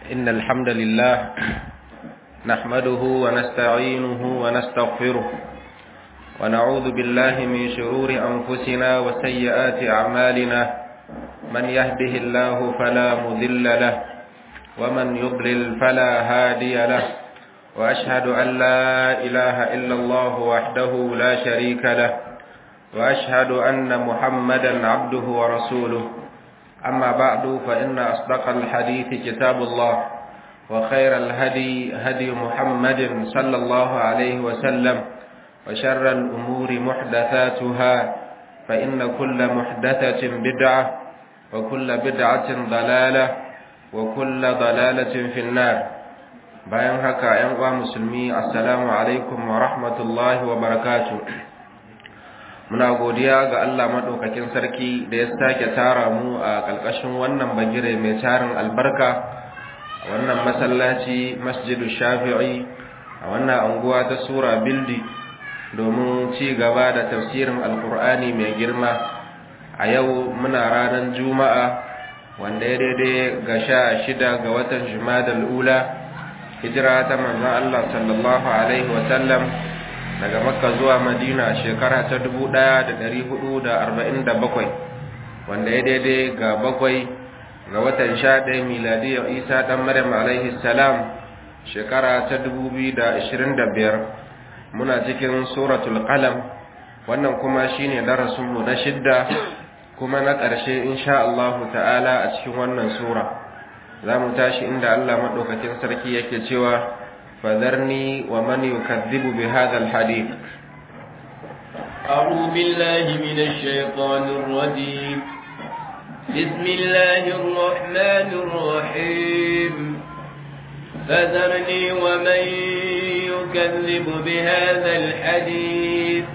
إن الحمد لله نحمده ونستعينه ونستغفره ونعوذ بالله من شرور أنفسنا وسيئات أعمالنا من يهده الله فلا مذل له ومن يضلل فلا هادي له وأشهد أن لا إله إلا الله وحده لا شريك له وأشهد أن محمدا عبده ورسوله أما بعد فإن أصدق الحديث كتاب الله وخير الهدي هدي محمد صلى الله عليه وسلم وشر الأمور محدثاتها فإن كل محدثة بدعة وكل بدعة ضلالة وكل ضلالة في النار bayan haka ‘yan uwa musulmi assalamu alaikum wa rahmatullahi wa barakatu muna godiya ga Allah maɗaukakin sarki da ya sake tara mu a ƙarƙashin wannan bagire mai tarin albarka a wannan masallaci masjidu shafi'i a wannan anguwa ta sura bildi domin ci gaba da tafsirin alkur'ani mai girma a yau muna ranar juma'a wanda ya daidai ga sha shida ga watan jumadal ula hijira ta manzon Allah sallallahu alaihi wasallam daga makka zuwa madina shekara ta 1447 wanda ya daidai ga bakwai ga watan 11 miladiyar isa dan maryam alaihi salam shekara ta 2025 muna cikin suratul qalam wannan kuma shine darasinmu na shidda kuma na ƙarshe insha Allah ta'ala a cikin wannan sura za mu tashi inda Allah maɗaukakin sarki yake cewa fadharni wa man yukadhibu bi hadha alhadith أعوذ بالله من الشيطان الرجيم بسم الله الرحمن الرحيم فذرني ومن يكذب بهذا الحديث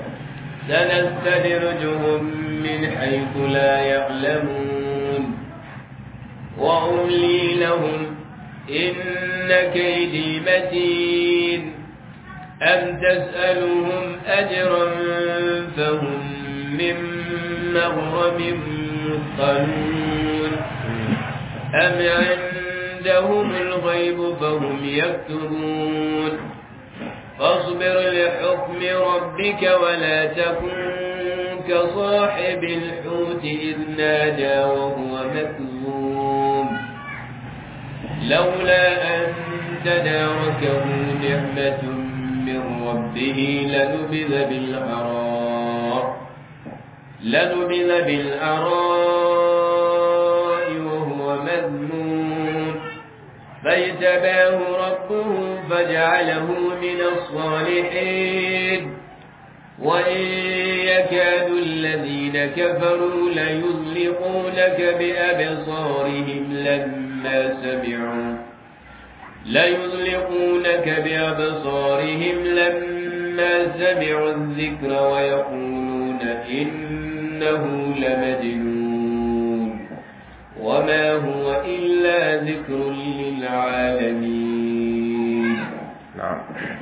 سنستدرجهم من حيث لا يعلمون وأملي لهم إن كيدي متين أم تسألهم أجرا فهم من مغرم مثقلون أم عندهم الغيب فهم يكتبون فاصبر لحكم ربك ولا تكن كصاحب الحوت إذ نادى وهو مكذوب لولا أن تداركه نعمة من ربه لنبذ بالعراء لنبذ بالعراء وهو مذموم فاجتباه ربه فجعله من الصالحين وإن يكاد الذين كفروا ليزلقونك بأبصارهم لما سمعوا ليزلقونك بأبصارهم لما سمعوا الذكر ويقولون إنه لمجنون وما هو إلا ذكر للعالمين نعم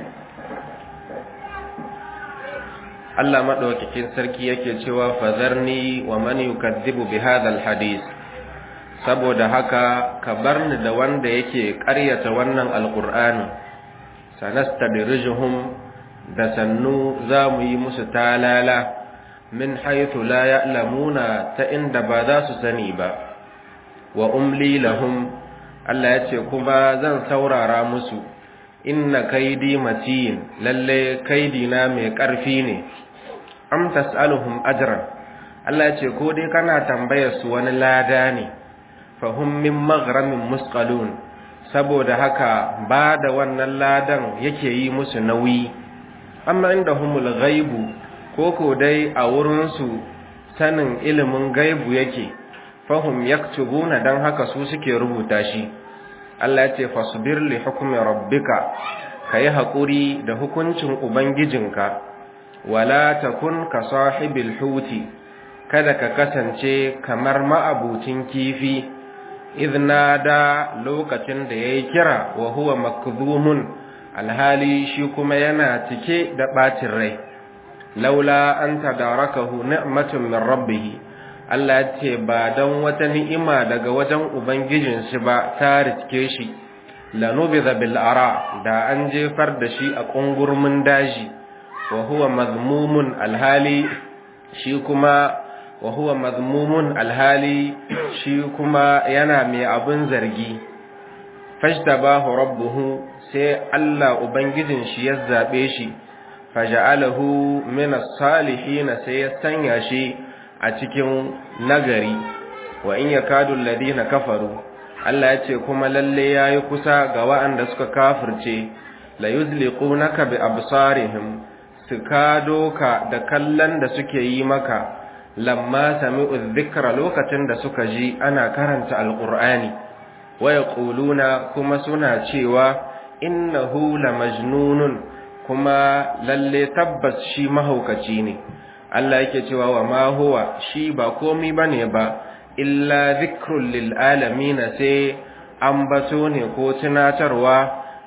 Allah madaukakin sarki yake cewa fazarni wa man yukadzibu bi hadha alhadith saboda haka ka barni da wanda yake ƙaryata wannan alqur'ani sanastadrijuhum da sannu za mu yi musu talala min haythu la ya'lamuna ta inda ba za su sani ba wa umli lahum Allah ya ce kuma zan saurara musu inna kaidi matin lalle kaidina mai ƙarfi ne am tas'aluhum ajran Allah ce ko dai kana tambayar su wani lada ne fahum min maghramin musqalun saboda haka ba da wannan ladan yake yi musu nauyi amma indahumul ghaibu ko ko dai a wurin su sanin ilimin gaibu yake fahum yaktubuna dan haka su suke rubuta shi Allah ya ce fasbir li hukmi rabbika kayi hakuri da hukuncin ubangijinka wala takun ka sahibil huti kada ka kasance kamar ma'abucin kifi idna da lokacin da yayi kira wa huwa makdhumun alhali shi kuma yana cike da bacin rai laula an tadarakahu ni'matun min rabbih Allah ya ce ba don wata ni'ima daga wajen ubangijin shi ba ta riske shi lanubiza bil ara da an jefar da shi a kungurmin daji wa huwa mazmumun alhali shi kuma wa huwa mazmumun alhali shi kuma yana mai abin zargi fajtabahu rabbuhu sai Allah ubangijin shi ya zabe shi faja'alahu min as-salihin sai ya sanya shi a cikin nagari wa in yakadu alladhina kafaru Allah ya ce kuma lalle yayi kusa ga waɗanda suka kafirce la yuzliqunaka bi absarihim su kado ka da kallon da suke yi maka lamma sami'u dhikra lokacin da suka ji ana karanta alqur'ani wa yaquluna kuma suna cewa innahu lamajnunun kuma lalle tabbas shi mahaukaci ne Allah yake cewa wa ma huwa shi ba komai bane ba illa dhikrul lil alamin sai ambato ne ko tunatarwa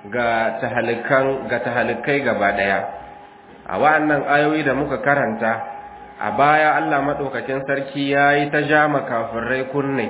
ga tahalikan ga tahalikai gaba daya a wa'annan ayoyi da muka karanta a baya Allah madaukakin sarki yayi ta jama kafirai kunne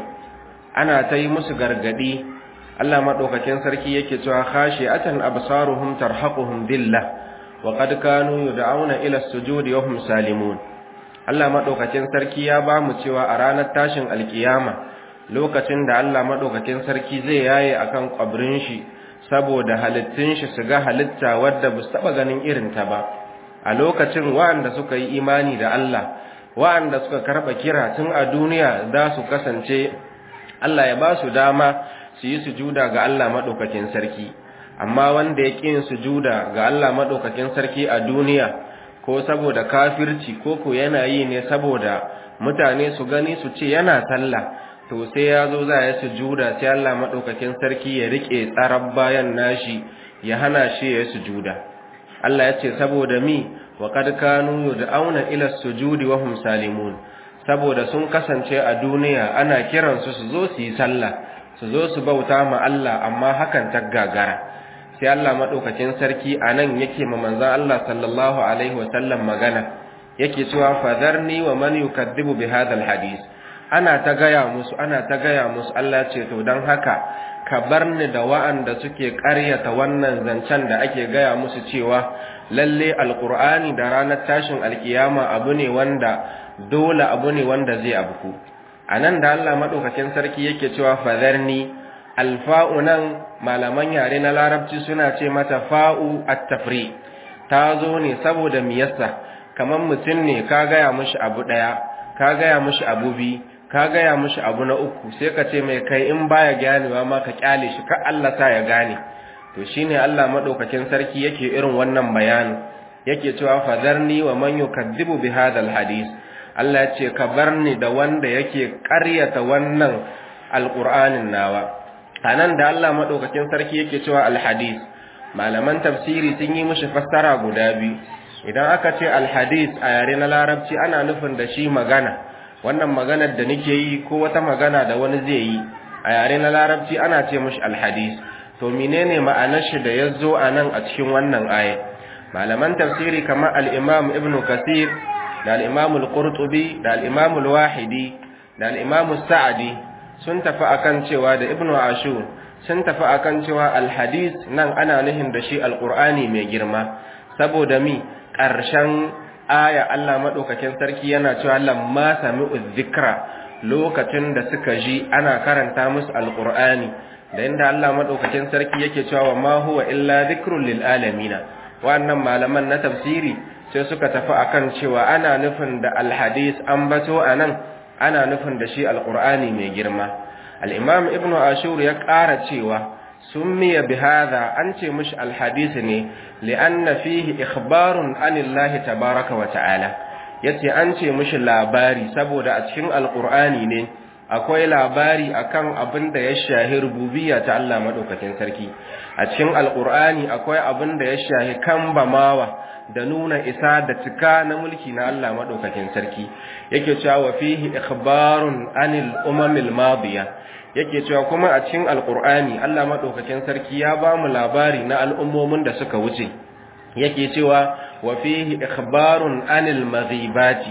ana ta yi musu gargadi Allah madaukakin sarki yake cewa khashi'atan absaruhum tarhaquhum billah wa qad kanu yud'auna ila as-sujudi wa hum salimun Allah madaukakin sarki ya ba mu cewa a ranar tashin alkiyama lokacin da Allah madaukakin sarki zai yaye akan kwabrin shi saboda halittun shi su ga halitta wadda ba su taba ganin irin ta ba a lokacin wa'anda suka yi imani da Allah wa'anda suka karba kira tun a duniya za su kasance Allah ya ba su dama su yi sujuda ga Allah madaukakin sarki amma wanda ya ƙi yin sujuda ga Allah madaukakin sarki a duniya ko saboda kafirci ko ko yana yi ne saboda mutane su gani su ce yana sallah to sai ya zo za ya sujuda sai Allah madaukakin sarki ya rike tsarar bayan nashi ya hana shi ya sujuda Allah ya ce saboda mi wa kad kanu yud'auna ila sujudi wa hum salimun saboda sun kasance a duniya ana kiransu su zo su yi sallah su zo su bauta ma Allah amma hakan ta gagara sai Allah madaukakin sarki anan yake ma manzon Allah sallallahu alaihi wasallam magana yake cewa fadarni wa man yukadzibu bi hadal hadis ana ta gaya musu ana ta gaya musu Allah ce to dan haka ka bar ni da wa'anda suke ƙaryata wannan zancen da ake gaya musu cewa lalle alqur'ani da ranar tashin alkiyama abu ne wanda dole abu ne wanda zai abku anan da Allah madaukakin sarki yake cewa fadarni alfa'u nan malaman yare na larabci suna ce mata fa'u at-tafri ta zo ne saboda miyassa kamar mutum ne ka gaya mishi abu daya ka gaya mishi abu bi ka gaya mishi abu na uku sai ka ce mai kai in baya ganewa ma ka kyale shi ka Allah sa ya gane to shine Allah madaukakin sarki yake irin wannan bayani yake cewa fadarni wa man yukadzibu bi hadal hadis Allah ya ce ka barni da wanda yake ƙaryata wannan alqur'anin nawa anan da Allah madaukakin sarki yake cewa alhadis malaman tafsiri sun yi mishi fassara guda biyu idan aka ce alhadis a yare na larabci ana nufin da shi magana wannan maganar da nake yi ko wata magana da wani zai yi a yare na larabci ana ce mishi alhadis to menene ma'anar shi da yazo anan a cikin wannan aya malaman tafsiri kamar al-imam ibn kasir da al-imam al-qurtubi da al-imam al-wahidi da al-imam sa'di sun tafi akan cewa da ibn ashur sun tafi akan cewa al-hadis nan ana nihin da shi al-qur'ani mai girma saboda mi ƙarshen aya Allah madaukakin sarki yana cewa lamma sami'u dhikra lokacin da suka ji ana karanta musu al-qur'ani da inda Allah madaukakin sarki yake cewa ma huwa illa dhikrun lil alamin wannan malaman na tafsiri sai suka tafi akan cewa ana nufin da alhadis an bato anan ana nufin da shi alqur'ani mai girma al-imam ibnu ashur ya ƙara cewa summiya bihadha an ce mishi alhadis ne li'anna fihi ikhbarun anillahi tabaaraka wa ta'ala yace an ce mishi labari saboda a cikin alqur'ani ne akwai labari akan abin da ya shahi rububiyya ta Allah madaukakin sarki a cikin alqur'ani akwai abin da ya shahi kambamawa da nuna isa da cika na mulki na Allah madaukakin sarki yake cewa wa fihi ikhbarun anil umamil madiya yake cewa kuma a cikin alqur'ani Allah madaukakin sarki ya ba mu labari na al'ummomin da suka wuce yake cewa wa fihi ikhbarun anil maghibati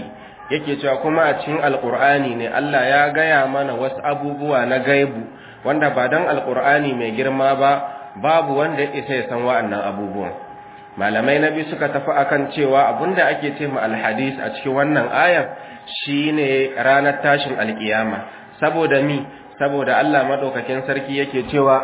yake cewa kuma a cikin alqur'ani ne Allah ya gaya mana wasu abubuwa na gaibu wanda ba dan alqur'ani mai girma ba babu wanda ya isa ya san wa'annan abubuwan malamai na biyu suka tafi akan cewa abinda ake ce ma alhadis a cikin wannan ayar shine ranar tashin alkiyama saboda mi saboda Allah madaukakin sarki yake cewa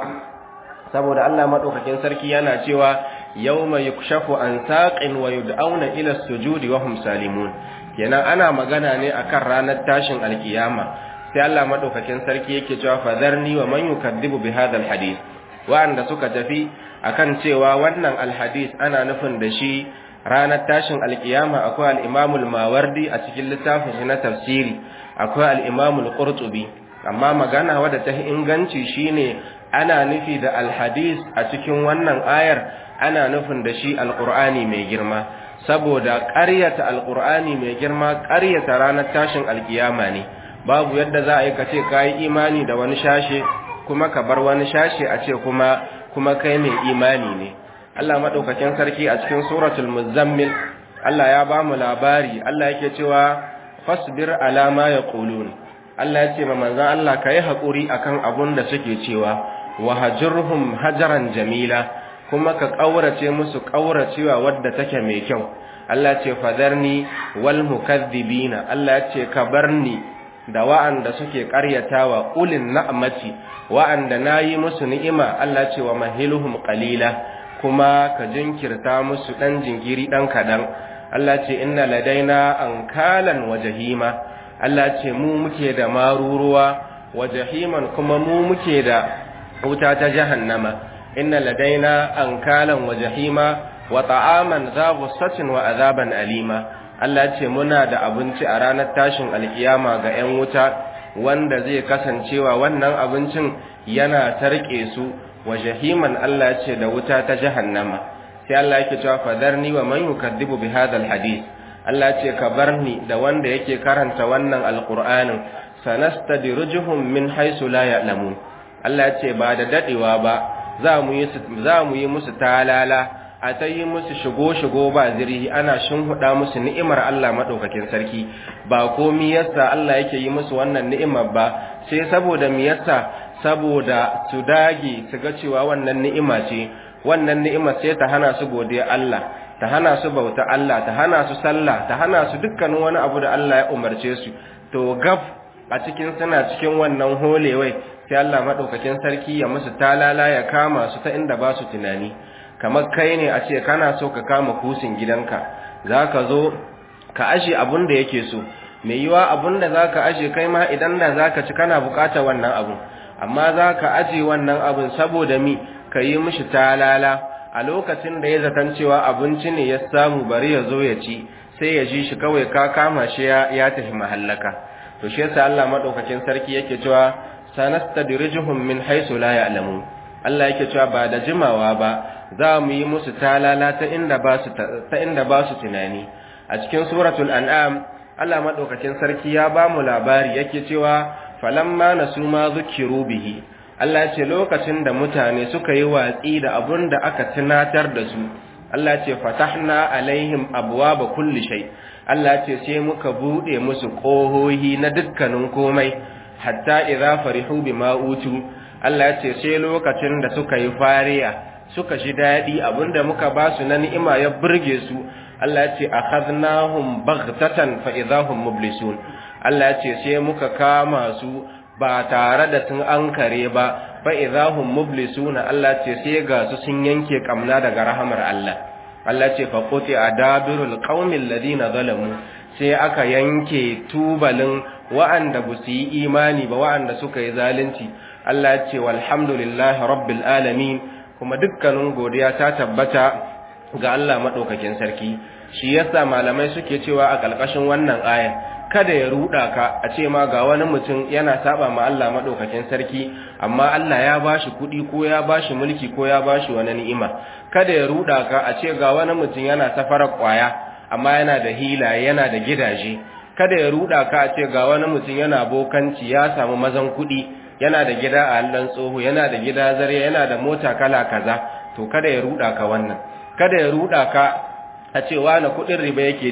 saboda Allah madaukakin sarki yana cewa yawma yukshafu an saqin wa yud'auna ila sujudi wa hum salimun kenan ana magana ne akan ranar tashin alkiyama sai Allah madaukakin sarki yake cewa fadarni wa man yukadzibu bi hadha alhadith wa'anda suka tafi akan cewa wannan alhadis ana nufin da shi ranar tashin alkiyama akwai al-imamul mawardi a cikin littafin shi na tafsiri akwai al-imamul qurtubi amma magana wadda ta inganci shine ana nufi da alhadis a cikin wannan ayar ana nufin da shi alqur'ani mai girma saboda ƙaryata alqur'ani mai girma ƙaryata ranar tashin alkiyama ne babu yadda za a yi ka ce kayi imani da wani shashe kuma ka bar wani shashe a ce kuma kuma kai mai imani ne Allah madaukakin sarki a cikin suratul muzammil Allah ya ba mu labari Allah yake cewa fasbir ala ma yaqulun Allah ya ce ma manzon Allah kai hakuri akan abun da suke cewa wahajurhum hajaran jamila kuma ka kaurace musu kauracewa wadda take mai kyau Allah ce fadarni wal mukaththibina Allah ya ce ka barni da wa'anda suke ƙaryatawa ulin na'amati wa'anda nayi musu ni'ima Allah ce wa mahiluhum qalila kuma ka jinkirta musu dan jinkiri dan kadan Allah ce inna ladaina ankalan wa jahima Allah ce mu muke da maruruwa wa jahiman kuma mu muke da wuta ta jahannama inna ladaina ankalan wa jahima wa ta'aman za ghussatin wa azaban alima Allah ce muna da abinci a ranar tashin alkiyama ga 'yan wuta wanda zai kasancewa wannan abincin yana tarke su wa jahiman Allah ce da wuta ta jahannama sai Allah yake cewa fadarni wa man yukadzibu bi hadha alhadith Allah ce ka barni da wanda yake karanta wannan alqur'anin sanastadrijuhum min haythu la ya'lamun Allah ce ba da dadewa ba za mu yi za mu yi musu talala a ta yi musu shigo-shigo ba zirhi ana shinhuda musu ni'imar Allah maɗaukakin sarki ba komi yasa Allah yake yi musu wannan ni'imar ba sai saboda mi yasa saboda su dage su ga cewa wannan ni'ima ce wannan ni'imar sai ta hana su godiya Allah ta hana su bauta Allah ta hana su sallah ta hana su dukkanin wani abu da Allah ya umarce su to gab a cikin suna cikin wannan holewai sai Allah maɗaukakin sarki ya musu talala ya kama su ta inda ba su tunani kamar kai ne a ce kana so ka kama kusin gidanka za ka zo ka ashe abun da yake so mai yiwa abun da za ka ashe kai ma idan da za ka ci kana bukata wannan abun amma za ka aje wannan abun saboda mi ka yi mishi talala a lokacin da ya zaton cewa abinci ne ya samu bari ya zo ya ci sai ya ji shi kawai ka kama shi ya tafi mahallaka to shi yasa Allah madaukakin sarki yake cewa sanastadrijuhum min haythu la ya'lamun Allah yake cewa ba da jimawa ba za mu yi musu talala ta inda ba su ta inda ba su tunani a cikin suratul an'am Allah madaukakin sarki ya ba mu labari yake cewa falamma nasu ma zukiru bihi Allah ce lokacin da mutane suka yi watsi da abun da aka tunatar da su Allah ce fatahna alaihim abwaaba kulli shay Allah ce sai muka bude musu kohohi na dukkanin komai hatta idza farihu bima utu Allah ce sai lokacin da suka yi fariya suka ji daɗi abinda muka ba su na ni'ima ya burge su Allah ce akhadnahum baghtatan fa idahum mublisun Allah ce sai muka kama su ba tare da sun ankare ba fa idahum mublisuna Allah ce sai ga su sun yanke kamna daga rahamar Allah Allah ce fa quti adabirul qaumil ladina zalamu sai aka yanke tubalin wa'anda ba su yi imani ba wa'anda suka yi zalunci Allah ce walhamdulillahi rabbil alamin kuma dukkanin godiya ta tabbata ga Allah maɗaukakin sarki shi yasa malamai suke cewa a ƙalƙashin wannan aya kada ya ruɗa ka a ce ma ga wani mutum yana saba ma Allah maɗaukakin sarki amma Allah ya bashi kuɗi ko ya bashi mulki ko ya bashi wani ni'ima kada ya ruɗa ka a ce ga wani mutum yana safarar ƙwaya amma yana da hila yana da gidaje kada ya ruɗa ka a ce ga wani mutum yana bokanci ya samu mazan kuɗi yana da gida a hallon tsoho yana da gida zare yana da mota kala kaza to kada ya ruda ka wannan kada ya ruda ka a ce wani kudin riba yake ji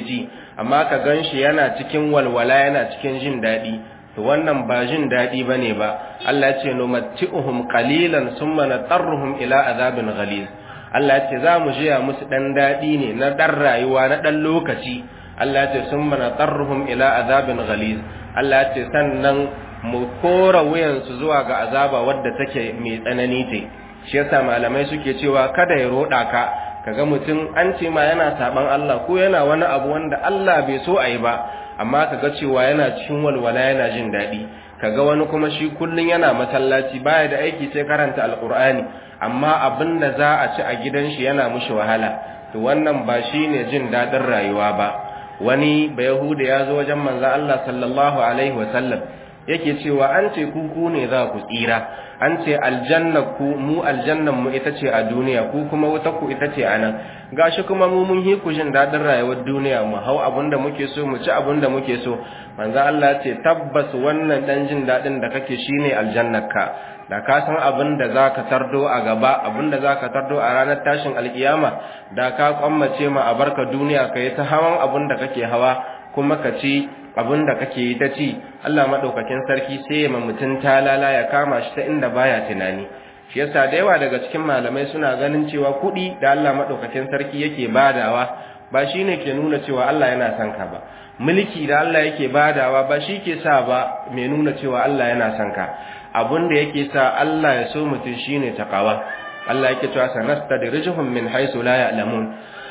amma ka ganshi yana cikin walwala yana cikin jin daɗi to wannan ba jin daɗi bane ba Allah ya ce numatti'uhum qalilan summa natarruhum ila azabin ghaliz Allah ya ce za mu jiya musu dan daɗi ne na dan rayuwa na dan lokaci Allah ya ce summa natarruhum ila azabin ghaliz Allah ya ce sannan mu kora wuyansu zuwa ga azaba wadda take mai tsanani ce shi yasa malamai suke cewa kada ya roda ka kaga mutum an ce ma yana saban Allah ko yana wani abu wanda Allah bai so a yi ba amma kaga cewa yana cikin walwala yana jin daɗi kaga wani kuma shi kullun yana masallaci baya da aiki sai karanta alqur'ani amma abin da za a ci a gidan shi yana mushi wahala to wannan ba shine jin daɗin rayuwa ba wani bayahuda ya zo wajen manzo Allah sallallahu alaihi wasallam yake cewa an ce ku ku ne za ku tsira an ce aljanna ku mu aljannan mu ita ce a duniya ku kuma wuta ku ita ce a nan gashi kuma mu mun hi ku jin dadin rayuwar duniya mu hau abinda muke so mu ci abinda muke so manzo Allah ce tabbas wannan dan jin dadin da kake shine aljannarka da ka san abinda zaka tardo a gaba abinda zaka tardo a ranar tashin alkiyama da ka kwammace ma a barka duniya kai ta hawan abinda kake hawa kuma ka ci abin da kake yi ta ci Allah maɗaukakin sarki sai ya mutum talala ya kama shi ta inda baya tunani shi yasa da yawa daga cikin malamai suna ganin cewa kuɗi da Allah maɗaukakin sarki yake badawa ba shi ne ke nuna cewa Allah yana son ka ba mulki da Allah yake badawa ba shi ke sa ba mai nuna cewa Allah yana son ka abin da yake sa Allah ya so mutum shine takawa Allah yake cewa sanastadrijuhum min haythu la ya'lamun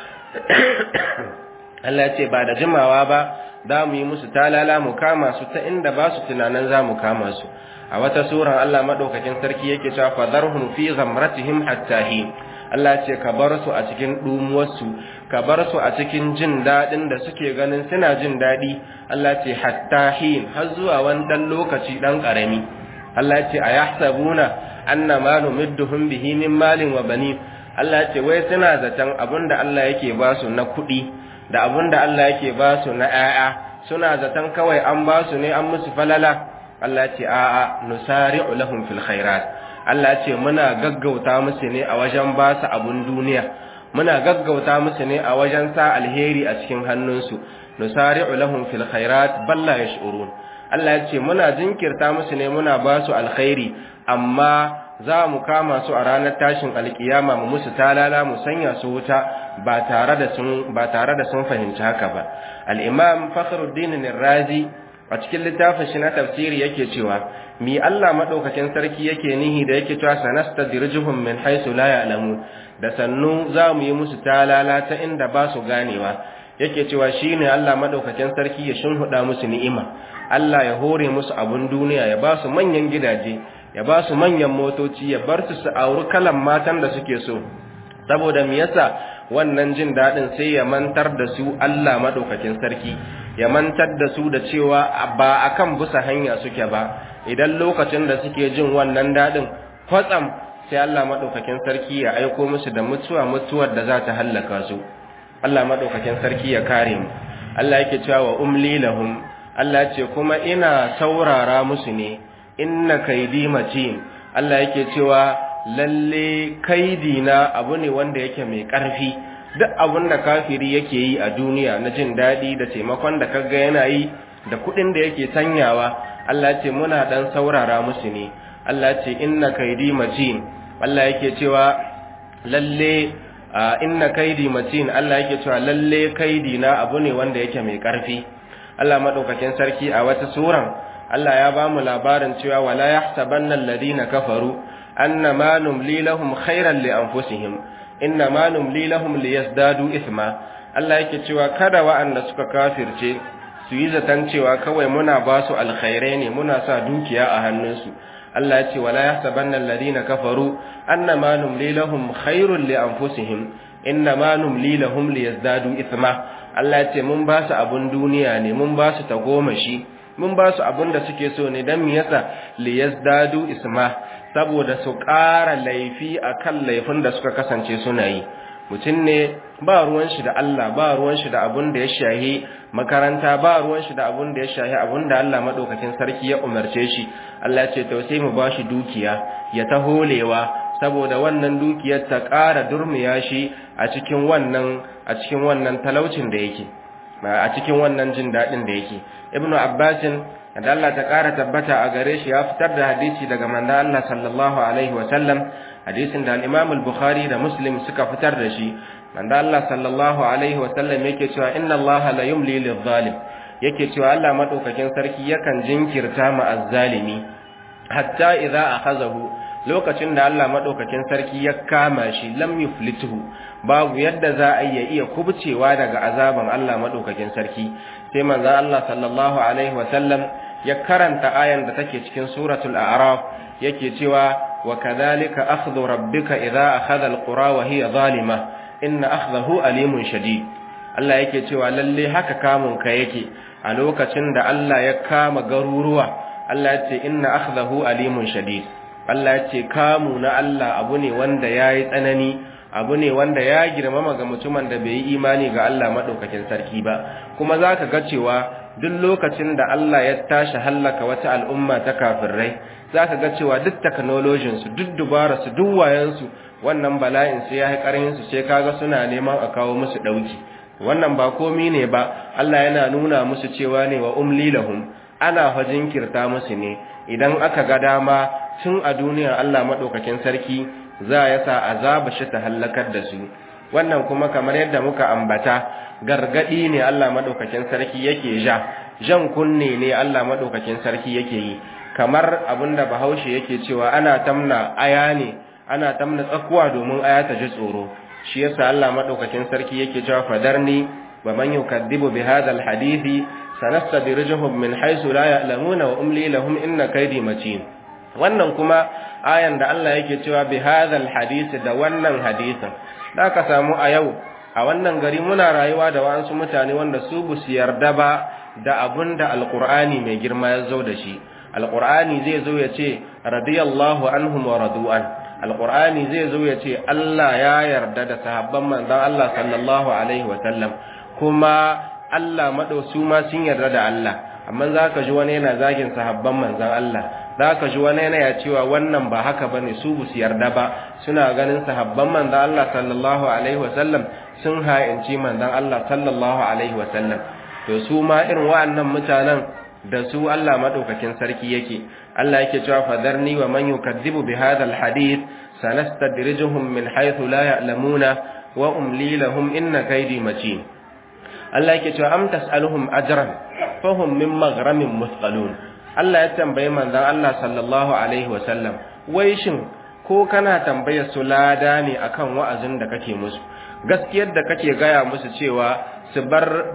Allah ya ce ba da jimawa ba za mu yi musu talala mu kama su ta inda ba su tunanin za mu kama su a wata suran Allah maɗaukakin sarki yake cewa fadarhum fi ghamratihim hatta hin Allah ce ka bar su a cikin dumuwarsu ka bar su a cikin jin daɗin da suke ganin suna jin daɗi Allah ce hatta hin har zuwa wani ɗan lokaci ɗan ƙarami Allah ce a yahsabuna anna ma numidduhum bihi min malin wa banin Allah ce wai suna zaton abinda Allah yake ba su na kuɗi da abin da Allah yake ba su na ‘ya'ya suna zaton kawai an ba su ne an musu falala Allah ce a'a nusari'u lahum fil khairat Allah ce muna gaggauta musu ne a wajen ba su abun duniya muna gaggauta musu ne a wajen sa alheri a cikin hannunsu nusari'u lahum fil khairat balla yash'urun Allah ya ce muna jinkirta musu ne muna ba su alkhairi amma za mu kama su a ranar tashin alkiyama mu musu talala mu sanya su wuta ba tare da sun ba tare da sun fahimci haka ba al-imam fakhruddin ar-razi a cikin littafin shi na tafsiri yake cewa mi Allah madaukakin sarki yake nihi da yake cewa sanastadrijuhum min haythu la ya'lamun da sannu za mu yi musu talala ta inda ba su ganewa yake cewa shine Allah madaukakin sarki ya shinhuda musu ni'ima Allah ya hore musu abun duniya ya ba su manyan gidaje ya ba su manyan motoci ya bar su su auri kalan matan da suke so saboda me yasa wannan jin dadin sai ya mantar da su Allah madaukakin sarki ya mantar da su da cewa ba akan busa hanya suke ba idan lokacin da suke jin wannan dadin kwatsam sai Allah madaukakin sarki ya aiko musu da mutuwa mutuwar da za ta hallaka su Allah madaukakin sarki ya kare mu Allah yake cewa wa umli lahum Allah ce kuma ina saurara musu ne inna kaidi matin Allah yake cewa lalle kaidi na abu ne wanda yake mai ƙarfi duk abin da kafiri yake yi a duniya na jin daɗi da taimakon da kaga yana yi da kuɗin da yake sanyawa Allah ce muna dan saurara musu ne Allah ce inna kaidi matin Allah yake cewa lalle inna kaidi matin Allah yake cewa lalle kaidi na abu ne wanda yake mai ƙarfi Allah madaukakin sarki a wata suran Allah ya ba mu labarin cewa wala yahsabanna alladhina kafaru annama numli lahum khairan li anfusihim innama numli lahum liyazdadu ithma Allah yake cewa kada wa'anda suka kafirce su yi zaton cewa kawai muna ba su alkhairai ne muna sa dukiya a hannunsu Allah ya ce wala yahsabanna alladhina kafaru annama numli lahum khairun li anfusihim innama numli lahum liyazdadu ithma Allah ya ce mun ba su abun duniya ne mun ba su tagomashi mun ba su abun da suke so ne dan me yasa liyazdadu isma saboda su ƙara laifi akan laifin da suka kasance suna yi mutum ne ba ruwan shi da Allah ba ruwan shi da abun da ya shahi makaranta ba ruwan shi da abun da ya shahi abun da Allah madaukakin sarki ya umarce shi Allah ce to sai mu bashi dukiya ya ta holewa saboda wannan dukiyar ta ƙara durmiya shi a cikin wannan a cikin wannan talaucin da yake a cikin wannan jin dadin da yake ibnu abbasin da Allah ta ƙara tabbata a gare shi ya fitar da hadisi daga manzo Allah sallallahu alaihi wa sallam hadisin da al-Imam al-Bukhari da Muslim suka fitar da shi manzo Allah sallallahu alaihi wa sallam yake cewa inna Allah la yumli lidh-dhalim yake cewa Allah madaukakin sarki yakan jinkirta ma azzalimi hatta idza akhazahu lokacin da Allah madaukakin sarki ya kama shi lam yuflituhu babu yadda za a iya iya kubcewa daga azaban Allah madaukakin sarki sai manzo Allah sallallahu alaihi wa sallam ya karanta ayan da take cikin suratul a'raf yake cewa wa kadhalika akhdhu rabbika idza akhadha alqura wa hiya zalima inna akhdahu alimun shadid Allah yake cewa lalle haka kamun ka yake a lokacin da Allah ya kama garuruwa Allah ya ce inna akhdahu alimun shadid Allah ya ce kamu na Allah abu ne wanda yayi tsanani abu ne wanda ya girmama ga mutumin da bai yi imani ga Allah madaukakin sarki ba kuma zaka ga cewa duk lokacin da Allah ya tashi hallaka wata al'umma ta kafirai zaka ga cewa duk technology su duk dubara su duk wayan su wannan bala'in sai ya yi karin su sai kaga suna neman a kawo musu dauki wannan ba komi ne ba Allah yana nuna musu cewa ne wa umli lahum ana fajin kirta musu ne idan aka ga dama tun a duniya Allah madaukakin sarki za ya sa azaba shi ta halakar da su wannan kuma kamar yadda muka ambata gargadi ne Allah madaukakin sarki yake ja jan kunne ne Allah madaukakin sarki yake yi kamar abinda Bahaushe yake cewa ana tamna aya ne ana tamna tsakuwa domin aya ta ji tsoro shi yasa Allah madaukakin sarki yake cewa fadarni wa man yukaddibu bi hadha alhadithi sanastadrijuhum min haythu la ya'lamuna wa umli lahum inna kaydi matin wannan kuma ayan da Allah yake cewa bi hadha alhadith da wannan hadisin da ka samu a yau a wannan gari muna rayuwa da wasu mutane wanda su bu su yarda ba da abunda alqur'ani mai girma ya zo da shi alqur'ani zai zo ya ce radiyallahu anhum wa radu'an alqur'ani zai zo ya ce Allah ya yarda da sahabban manzon Allah sallallahu alaihi wa sallam kuma Allah madausu ma sun yarda da Allah amma zaka ji wani yana zagin sahabban manzon Allah zaka ji wani yana ya cewa wannan ba haka bane su bu su yarda ba suna ganin sahabban manzon Allah sallallahu alaihi wa sallam sun ha'inci manzon Allah sallallahu alaihi wa sallam to su ma irin wa'annan mutanen da su Allah madaukakin sarki yake Allah yake cewa fadarni wa man yukadzibu bi hadha alhadith sanastadrijuhum min haythu la ya'lamuna wa umli lahum inna kaydi matin Allah yake cewa am tas'aluhum ajran fahum min maghramin musqalun Allah ya tambaye manzon Allah sallallahu alaihi wa sallam wai shin ko kana tambayar su lada ne akan wa'azin da kake musu gaskiyar da kake gaya musu cewa su bar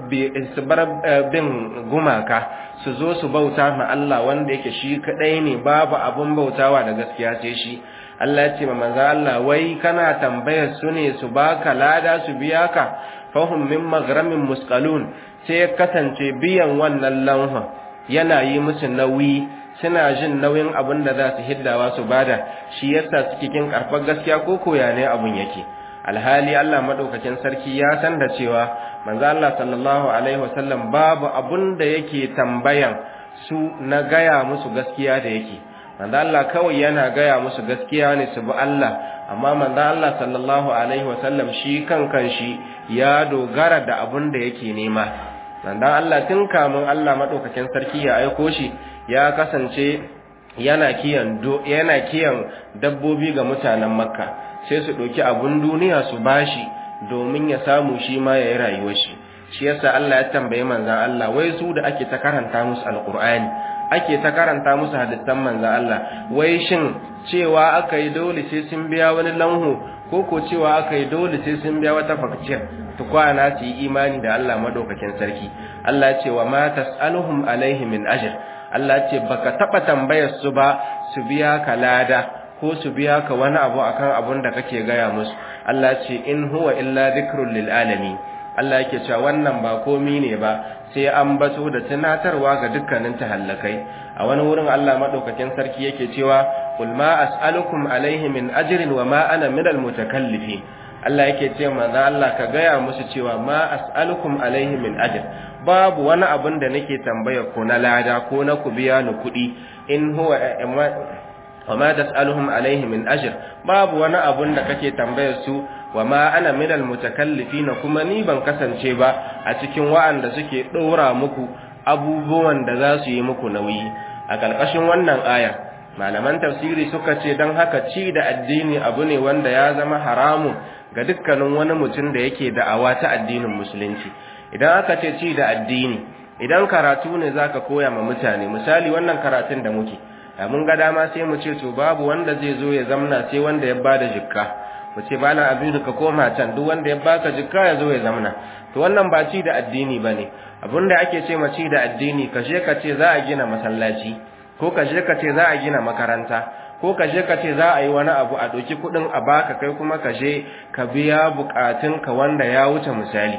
bin gumaka su zo su bauta ma Allah wanda yake shi kadai ne babu abun bautawa da gaskiya sai shi Allah ya ce ma manzo Allah wai kana tambayar su ne su baka lada su biya ka fahum min maghramin musqalun sai ya kasance biyan wannan lanha yana yi musu nauyi suna jin nauyin abin da za su hiddawa su bada shi yasa suke kin karfar gaskiya ko koya ne abun yake alhali Allah madaukakin sarki ya san da cewa manzo Allah sallallahu alaihi wasallam babu abun da yake tambayan su na gaya musu gaskiya da yake manzo Allah kawai yana gaya musu gaskiya ne su bi Allah amma manzo Allah sallallahu alaihi wasallam shi kankan shi ya dogara da abun da yake nema manzo Allah tun kamun Allah madaukakin sarki ya aiko shi ya kasance yana kiyan yana kiyan dabbobi ga mutanen Makka sai su ɗauki abun duniya su bashi domin ya samu shi ma ya yi rayuwar shi shi yasa Allah ya tambaye manzan Allah wai su da ake ta karanta musu alkur'ani ake ta karanta musu hadisan manzan Allah wai shin cewa aka yi dole sai sun biya wani lanhu ko ko cewa aka yi dole sai sun biya wata fakciyar tukwana su yi imani da Allah madaukakin sarki Allah ya ce wa ma tas'aluhum alaihi min ajr Allah ya ce baka taba tambayar su ba su biya ka lada ko su biya ka wani abu akan abun da kake gaya musu Allah ce in huwa illa dhikrul lil alamin Allah yake cewa wannan ba komi ne ba sai an bato da tunatarwa ga dukkanin tahallakai a wani wurin Allah madaukakin sarki yake cewa qul ma as'alukum alaihi min ajrin wa ma ana minal mutakallifin Allah yake ce manzo Allah ka gaya musu cewa ma as'alukum alaihi min ajr babu wani abun da nake tambaya ko na lada ko na ku biya ni kuɗi in huwa wama tas'aluhum alaihi min ajr babu wani abun da kake tambayar su wa ma ana minal mutakallifina kuma ni ban kasance ba a cikin wa'anda suke ɗora muku abubuwan da za su yi muku nauyi a ƙarƙashin wannan aya malaman tafsiri suka ce don haka ci da addini abu ne wanda ya zama haramun ga dukkanin wani mutum da yake da'awa ta addinin musulunci idan aka ce ci da addini idan karatu ne zaka koya ma mutane misali wannan karatun da muke da mun ga dama sai mu ce to babu wanda zai zo ya zamna sai wanda ya bada jikka mu ce bana abin ka koma can duk wanda ya baka jikka ya zo ya zamna to wannan ba ci da addini bane abinda ake ce ma ci da addini ka je ka ce za a gina masallaci ko ka je ka ce za a gina makaranta ko ka je ka ce za a yi wani abu a ɗauki kuɗin a baka kai kuma ka je ka biya buƙatunka wanda ya wuce misali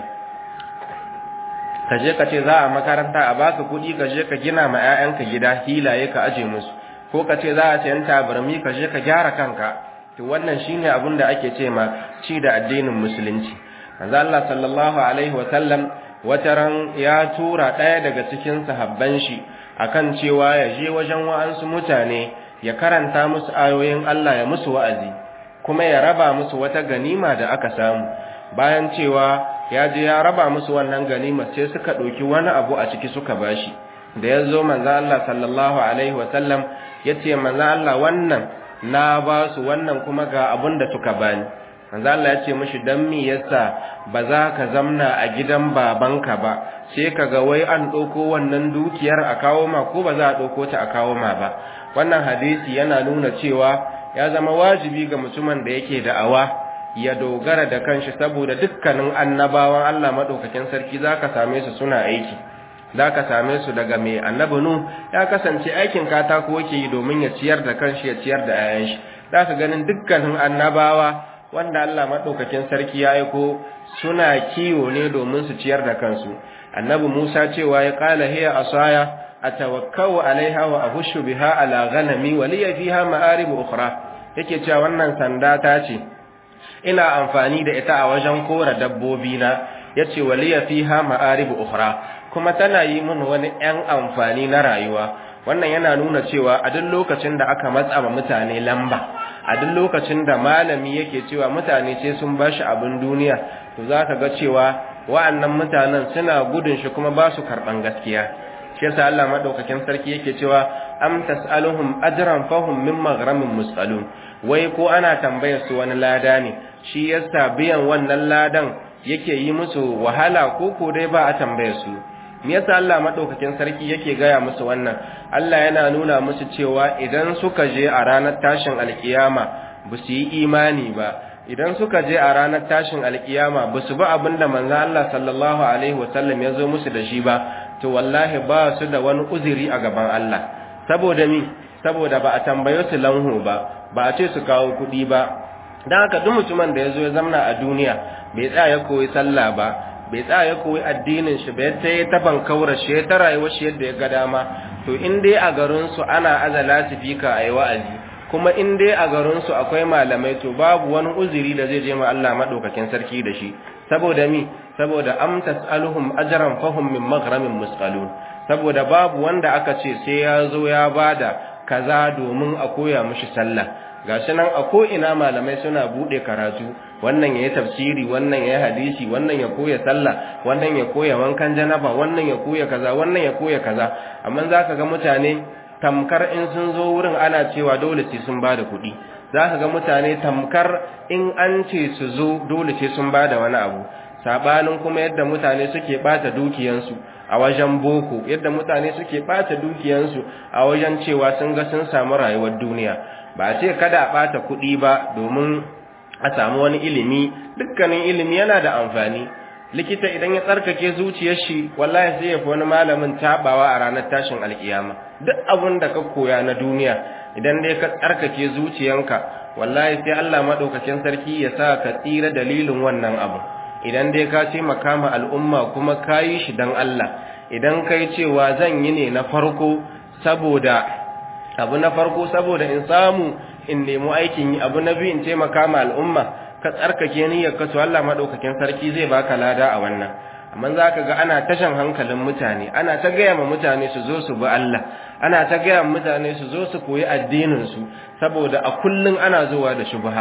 ka je ka ce za a makaranta a baka kuɗi ka je ka gina ma 'ya'yanka gida hilaye ka aje musu ko ka ce za a sayan tabarmi ka je ka gyara kanka to wannan shine abin da ake ce ma ci da addinin musulunci manzo Allah sallallahu alaihi wa sallam wataran ya tura ɗaya daga cikin sahabban shi akan cewa ya je wajen wa'ansu mutane ya karanta musu ayoyin Allah ya musu wa'azi kuma ya raba musu wata ganima da aka samu bayan cewa ya je ya raba musu wannan ganima sai suka ɗauki wani abu a ciki suka bashi da ya zo manzo Allah sallallahu alaihi wasallam ya ce manzo Allah wannan na ba su wannan kuma ga abun da suka bani manzo Allah ya ce mishi dan me yasa ba za ka zamna a gidan babanka ba sai kaga wai an ɗauko wannan dukiyar a kawo ma ko ba za a ɗauko ta a kawo ma ba wannan hadisi yana nuna cewa ya zama wajibi ga mutumin da yake da'awa ya dogara da kanshi saboda dukkanin annabawan Allah madaukakin sarki zaka same su suna aiki zaka same su daga mai annabi nu ya kasance aikin katako yake yi domin ya ciyar da kanshi ya ciyar da 'ya'yan shi zaka ganin dukkanin annabawa wanda Allah madaukakin sarki ya aiko suna kiwo ne domin su ciyar da kansu annabi Musa cewa ya qala hiya asaya atawakkau alaiha wa ahushu biha ala ghanami wa liya fiha ma'arib ukhra yake cewa wannan sanda ta ce ina amfani da ita a wajen kora dabbobi na yace wa liya fiha ma'arib ukhra kuma tana yi min wani ɗan amfani na rayuwa wannan yana nuna cewa a duk lokacin da aka matsa wa mutane lamba a duk lokacin da malami yake cewa mutane sai sun bashi abin duniya to zaka ga cewa wa'annan mutanen suna gudun shi kuma ba su karban gaskiya shi yasa Allah madaukakin sarki yake cewa am tasaluhum ajran fahum min maghramin musalun wai ko ana tambayar su wani lada ne shi yasa biyan wannan ladan yake yi musu wahala ko ko dai ba a tambayar su me yasa Allah madaukakin sarki yake gaya musu wannan Allah yana nuna musu cewa idan suka je a ranar tashin alkiyama ba su yi imani ba idan suka je a ranar tashin alkiyama ba su ba abinda manzo Allah sallallahu alaihi wasallam ya zo musu da shi ba to wallahi ba su da wani uzuri a gaban Allah saboda mi saboda ba a tambaye su lanhu ba ba a ce su kawo kuɗi ba dan haka duk mutumin da ya zo ya zamna a duniya bai tsaya ya koyi sallah ba bai tsaya ya koyi addinin shi bai ta ta bankaura shi ta rayuwar shi yadda ya ga dama to in dai a garin su ana azala sifika ayi wa'azi kuma in dai a garin su akwai malamai to babu wani uzuri da zai je ma Allah madaukakin sarki da shi saboda mi saboda am tasaluhum ajran fahum min maghramin musqalun saboda babu wanda aka ce sai ya zo ya bada kaza domin a koya mishi sallah gashi nan a ko ina malamai suna bude karatu wannan yayi tafsiri wannan yayi hadisi wannan ya koya sallah wannan ya koya wankan janaba wannan ya koya kaza wannan ya koya kaza amma zaka ga mutane tamkar in sun zo wurin ana cewa dole sai sun bada kuɗi zaka ga mutane tamkar in an ce su zo dole sai sun bada wani abu sabanin kuma yadda mutane suke bata dukiyansu a wajen boko yadda mutane suke bata dukiyansu a wajen cewa sun ga sun samu rayuwar duniya ba ce kada a bata kuɗi ba domin a samu wani ilimi dukkanin ilimi yana da amfani likita idan ya tsarkake zuciyar shi wallahi sai ya fi wani malamin tabawa a ranar tashin alkiyama duk abin da ka koya na duniya idan dai ka tsarkake zuciyanka wallahi sai Allah madaukakin sarki ya sa ka tsira dalilin wannan abu idan dai ka ce makama al'umma kuma kayi shi dan Allah idan kai cewa zan yi ne na farko saboda abu na farko saboda in samu in nemi aikin yi abu na biyu in taimaka ma al'umma ka tsarkake niyyar ka to Allah madaukakin sarki zai baka lada a wannan amma zaka ga ana tashan hankalin mutane ana ta gaya ma mutane su zo su bi Allah ana ta gaya ma mutane su zo su koyi addinin su saboda a kullun ana zuwa da shubha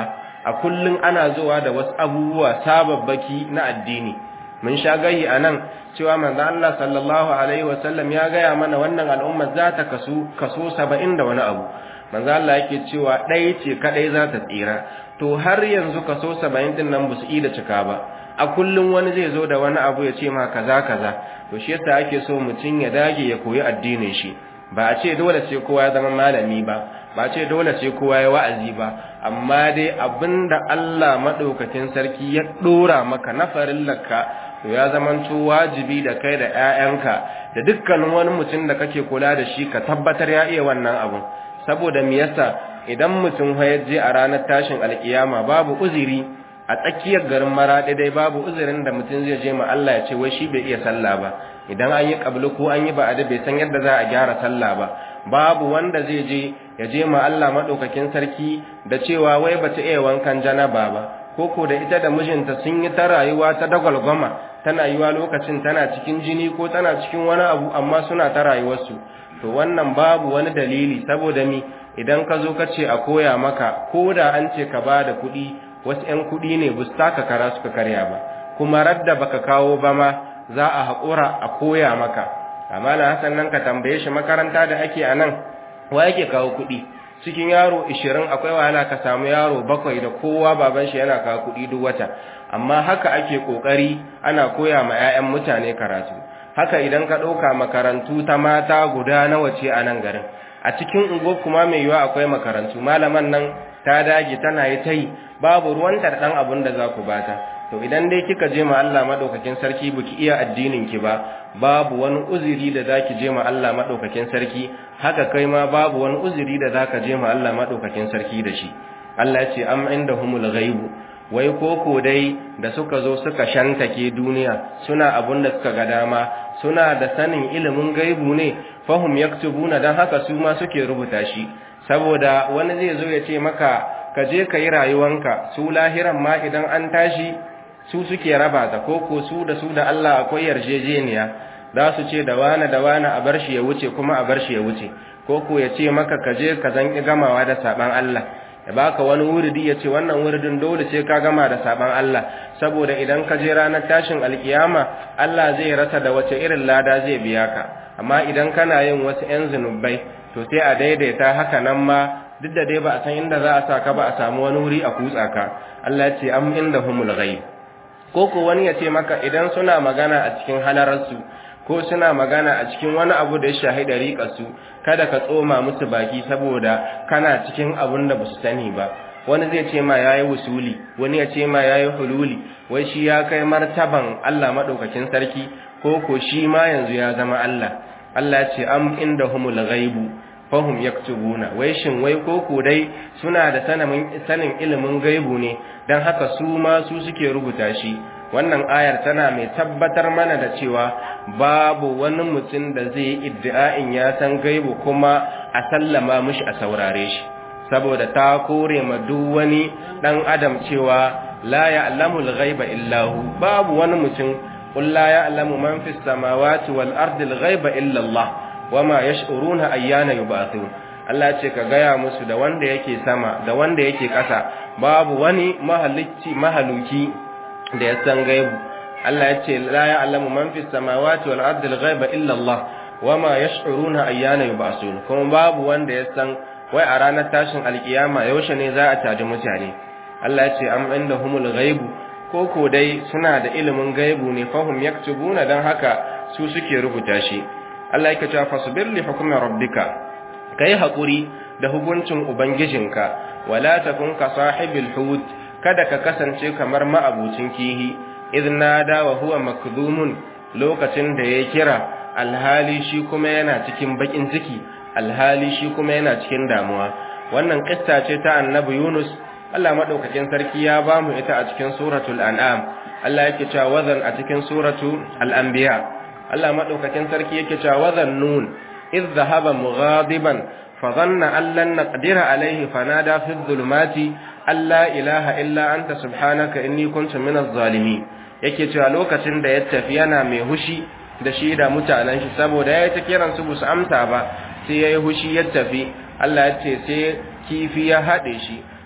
a kullun ana zuwa da wasu abubuwa sababbaki na addini mun sha gayi anan cewa manzo Allah sallallahu alaihi wasallam ya gaya mana wannan al'umma za ta kasu kaso 70 da wani abu manzo Allah yake cewa ɗaya ce kadai za ta tsira to har yanzu kaso 70 din nan ba su da cika ba a kullum wani zai zo da wani abu ya ce ma kaza kaza to shi yasa ake so mutum ya dage ya koyi addinin shi ba a ce dole sai kowa ya zama malami ba ba a ce dole sai kowa ya wa'azi ba amma dai abinda Allah madaukakin sarki ya dora maka na farillarka to ya zamanto wajibi da kai da ƴaƴanka da dukkanin wani mutum da kake kula da shi ka tabbatar ya iya wannan abun saboda me yasa idan mutum ya je a ranar tashin alkiyama babu uzuri a tsakiyar garin maraɗi dai babu uzurin da mutum zai je ma Allah ya ce wai shi bai iya sallah ba idan an yi kablu ko an yi ba'ada bai san yadda za a gyara sallah ba babu wanda zai je ya je ma Allah madaukakin sarki da cewa wai bata iya wankan janaba ba koko da ita da mijinta sun yi ta rayuwa ta dagwalgwama tana yiwa lokacin tana cikin jini ko tana cikin wani abu amma suna ta rayuwarsu to wannan babu wani dalili saboda mi idan ka zo ka ce a koya maka ko da an ce ka ba da kuɗi wasu ‘yan kuɗi ne ba su taka kara suka karya ba kuma radda baka kawo ba ma za a haƙura a koya maka amma na hasan nan ka tambaye shi makaranta da ake a nan wa yake kawo kuɗi cikin yaro ishirin akwai wahala ka samu yaro bakwai da kowa baban shi yana kawo kuɗi duk wata amma haka ake ƙoƙari ana koya ma 'ya'yan mutane karatu haka idan ka ɗauka makarantu ta mata guda nawa ce a nan garin a cikin ungo kuma mai yiwa akwai makarantu malaman nan ta dage tana yi ta yi babu ruwanta da ɗan abin da za ku bata to idan dai kika je ma Allah madaukakin sarki baki iya addinin ki ba babu wani uzuri da zaki je ma Allah madaukakin sarki haka kai ma babu wani uzuri da zaka je ma Allah madaukakin sarki da shi Allah ya ce am indahumul ghaibu wai koko dai da suka zo suka shantake duniya suna abun da suka ga dama suna da sanin ilimin gaibu ne fahum yaktubuna dan haka su ma suke rubuta shi saboda wani zai zo ya ce maka ka je ka yi rayuwanka su lahiran ma idan an tashi su suke raba ta koko su da su da Allah akwai yarjejeniya za su ce da wani da wani a bar shi ya wuce kuma a bar shi ya wuce koko ya ce maka ka je ka zanki gamawa da saban Allah ya baka wani wuridi ya ce wannan wuridin dole sai ka gama da saban Allah saboda idan ka je ranar tashin alkiyama Allah zai rasa da wace irin lada zai biya ka amma idan kana yin wasu 'yan zunubai to sai a daidaita haka nan ma duk da dai ba a san inda za a sa ka ba a samu wani wuri a kutsa ka Allah ya ce am inda humul ghaib ko ko wani ya ce maka idan suna magana a cikin halararsu ko suna magana a cikin wani abu da ya shahi dariƙarsu kada ka tsoma musu baki saboda kana cikin abun da ba su sani ba wani zai ce ma yayi wusuli wani ya ce ma yayi hululi wai shi ya kai martaban Allah madaukakin sarki ko ko shi ma yanzu ya zama Allah Allah ya ce am indahumul ghaibu fahum yaktubuna wai shin wai koko dai suna da sanin ilimin gaibu ne dan haka su ma su suke rubuta shi wannan ayar tana mai tabbatar mana da cewa babu wani mutum da zai yi iddia'in ya san gaibu kuma a sallama mishi a saurare shi saboda ta kore ma duk wani dan adam cewa la ya'lamul ghaiba illa hu babu wani mutum qul la ya'lamu man fis samawati wal ardi al ghaiba illa Allah wama yash'uruna ayyana yub'athun Allah ce ka gaya musu da wanda yake sama da wanda yake ƙasa babu wani mahalicci mahaluki da ya san gaibu Allah ya ce la ya'lamu man fis samawati wal ardi al ghaiba illa Allah wama yash'uruna ayyana yub'athun kuma babu wanda ya san wai a ranar tashin alkiyama yaushe ne za a taji mutane Allah ya ce am indahumul ghaibu ko ko dai suna da ilimin gaibu ne fahum yaktubuna dan haka su suke rubuta shi Allah yake cewa fasbir li hukmi rabbika kai hakuri da hukuncin ubangijinka wala takun ka sahibil hut kada ka kasance kamar ma'abucin kihi idna da wa huwa makdhumun lokacin da ya kira alhali shi kuma yana cikin bakin ciki alhali shi kuma yana cikin damuwa wannan kissa ce ta annabi Yunus Allah madaukakin sarki ya bamu ita a cikin suratul an'am Allah yake cewa wazan a cikin suratul al-anbiya Allah madaukakin sarki yake cewa wazan nun idh dhahaba mughadiban fa dhanna an lan naqdira alayhi fanada fi dhulumati alla ilaha illa anta subhanaka inni kuntu minaz zalimin yake cewa lokacin da ya tafi yana mai hushi da shi da mutanen shi saboda yayi ta kiran su busu amsa ba sai yayi hushi ya tafi Allah ya ce sai kifi ya hade shi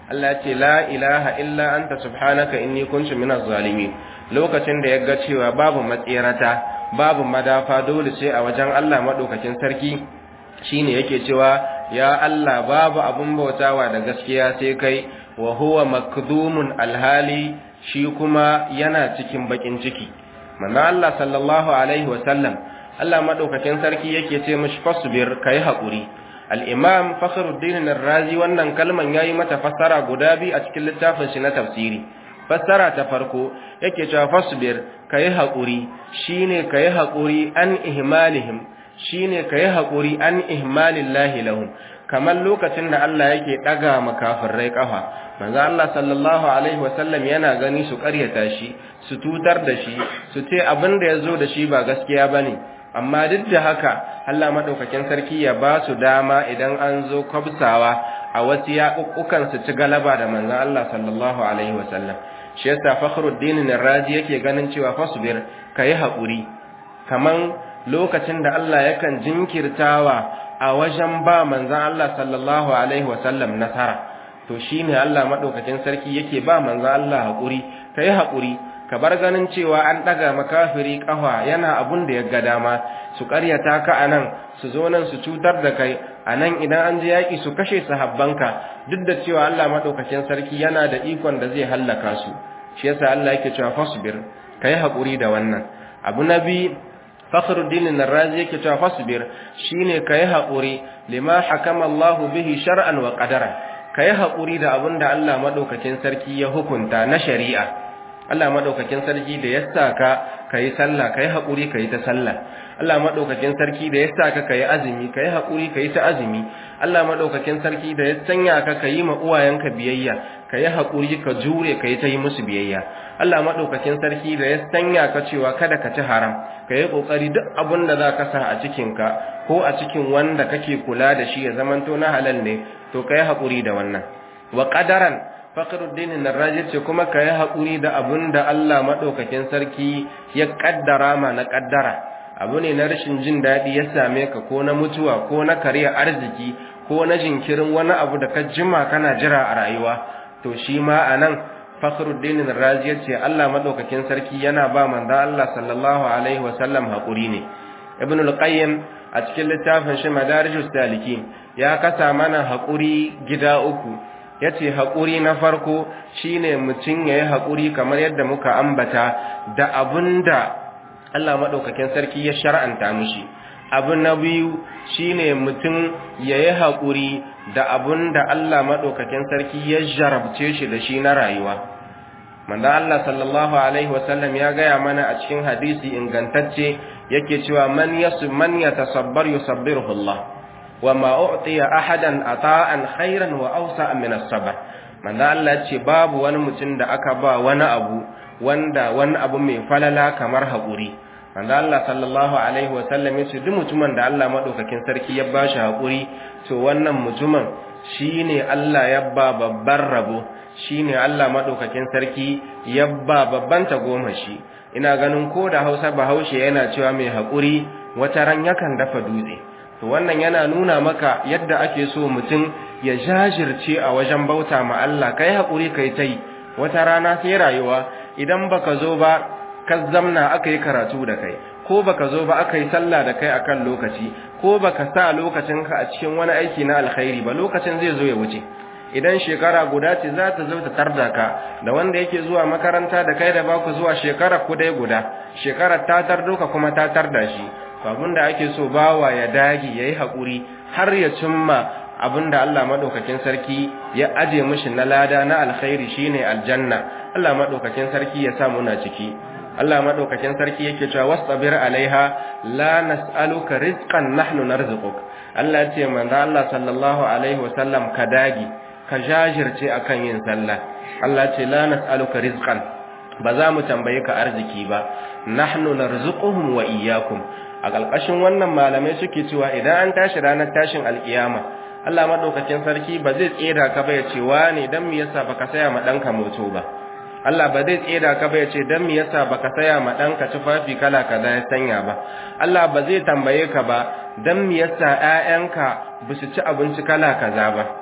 Allah ce la ilaha illa anta subhanaka inni kuntu minaz zalimin lokacin da ya ga cewa babu matsirata babu madafa dole sai a wajen Allah madaukakin sarki shine yake cewa ya Allah babu abun bautawa da gaskiya sai kai wa huwa makdumun alhali shi kuma yana cikin bakin ciki manzo Allah sallallahu alaihi wasallam Allah madaukakin sarki yake ce mishi fasbir kai hakuri al-imam fakhruddin ar-razi wannan kalman yayi mata fassara guda biyu a cikin littafin shi na tafsiri fassara ta farko yake cewa fasbir kai hakuri shine kai hakuri an ihmalihim shine kai hakuri an ihmalillahi lahum kamar lokacin da Allah yake daga makafirai kafa manzo Allah sallallahu alaihi wasallam yana gani su ƙaryata shi su tutar da shi su ce abin da yazo da shi ba gaskiya bane amma duk da haka Allah madaukakin sarki ya ba su dama idan an zo kwabsawa a wasu yaƙuƙukan su ci galaba da manzo Allah sallallahu alaihi wasallam shi yasa Fakhruddin Razi yake ganin cewa fasbir kai haƙuri kaman lokacin da Allah yakan jinkirtawa a wajen ba manzan Allah sallallahu Alaihi wasallam nasara to shi ne Allah maɗaukakin sarki yake ba manzan Allah haƙuri ka yi haƙuri ka bar ganin cewa an ɗaga makafiri ƙafa yana abun da ya ga dama su ƙaryata ka a nan su zo nan su cutar da kai a nan idan an ji yaƙi su kashe sahabbanka duk da cewa Allah maɗaukakin sarki yana da ikon da zai hallaka su shi yasa Allah yake cewa fasbir ka yi haƙuri da wannan abu na biyu fakhruddin ar-razi yake cewa fasbir shine kai haƙuri lima hakama Allahu bihi shar'an wa qadara kai haƙuri da abinda Allah madaukakin sarki ya hukunta na shari'a Allah madaukakin sarki da ya saka kai sallah kai haƙuri kai ta sallah Allah madaukakin sarki da ya saka kai azumi kai haƙuri kai ta azumi Allah madaukakin sarki da ya sanya ka kai ma uwayenka biyayya kai haƙuri ka jure kai ta yi musu biyayya Allah madaukakin sarki da ya sanya ka cewa kada ka ci haram ka yi ƙoƙari duk abin da za ka sa a cikinka ko a cikin wanda kake kula da shi ya zamanto na halal ne to ka yi haƙuri da wannan wa ƙadaran faƙaruddin narrajir ce kuma ka yi haƙuri da abin da Allah maɗaukakin sarki ya ƙaddara ma na ƙaddara abu ne na rashin jin daɗi ya same ka ko na mutuwa ko na karya arziki ko na jinkirin wani abu da ka jima kana jira a rayuwa to shi ma a nan Fakhruddin Razi yace Allah madaukakin sarki yana ba manzo Allah sallallahu alaihi wasallam hakuri ne Ibn al-Qayyim a cikin littafin shi Madarijus Salikin ya kasa mana hakuri gida uku yace hakuri na farko shine mutun yayi hakuri kamar yadda muka ambata da abunda Allah madaukakin sarki ya shar'anta mishi abu na biyu shine mutum yayi hakuri da abun da Allah madaukakin sarki ya jarabce shi da shi na rayuwa manzo Allah sallallahu alaihi wasallam ya gaya mana a cikin hadisi ingantacce yake cewa man yasu man yatasabbar yusabbiruhu Allah wa ma u'tiya ahadan ata'an khairan wa awsa min as-sabr manzo Allah ce babu wani mutum da aka ba wani abu wanda wani abu mai falala kamar haƙuri manzo Allah sallallahu alaihi wa sallam yace duk mutumin da Allah madaukakin sarki ya bashi haƙuri to wannan mutumin shine Allah ya ba babban rabo shine Allah madaukakin sarki ya ba babban tagomashi ina ganin ko da Hausa Bahaushe yana cewa mai haƙuri wata ran yakan dafa dutse to wannan yana nuna maka yadda ake so mutum ya jajirce a wajen bauta ma Allah kai haƙuri kai tai wata rana sai rayuwa idan baka zo ba ka zamna aka yi karatu da kai ko baka zo ba aka yi sallah da kai akan lokaci ko baka sa lokacinka a cikin wani aiki na alkhairi ba lokacin zai zo ya wuce idan shekara guda ce za ta zo ta tarda ka da wanda yake zuwa makaranta da kai da baku zuwa shekara ku dai guda shekarar ta tardo ka kuma ta tarda shi abin da ake so bawa ya dage yayi hakuri har ya cimma abinda Allah madaukakin sarki ya aje mishi na lada na alkhairi shine aljanna Allah madaukakin sarki ya sa muna ciki Allah madaukakin sarki yake cewa wastabir alaiha la nas'aluka rizqan nahnu narzuquk Allah ce manzo Allah sallallahu alaihi wasallam ka dagi ka jajirce akan yin sallah Allah ce la nas'aluka rizqan ba za mu tambaye ka arziki ba nahnu narzuquhum wa iyyakum a ƙarƙashin wannan malamai suke cewa idan an tashi ranar tashin alkiyama Allah madaukakin sarki ba zai tsira ka ba ya ce wane dan me yasa baka saya ma danka moto ba Allah ba zai tsira ka ba ya ce dan me yasa baka saya ma danka tufafi kala kaza ya sanya ba Allah ba zai tambaye ka ba dan me yasa ƴaƴanka ba su ci abinci kala kaza ba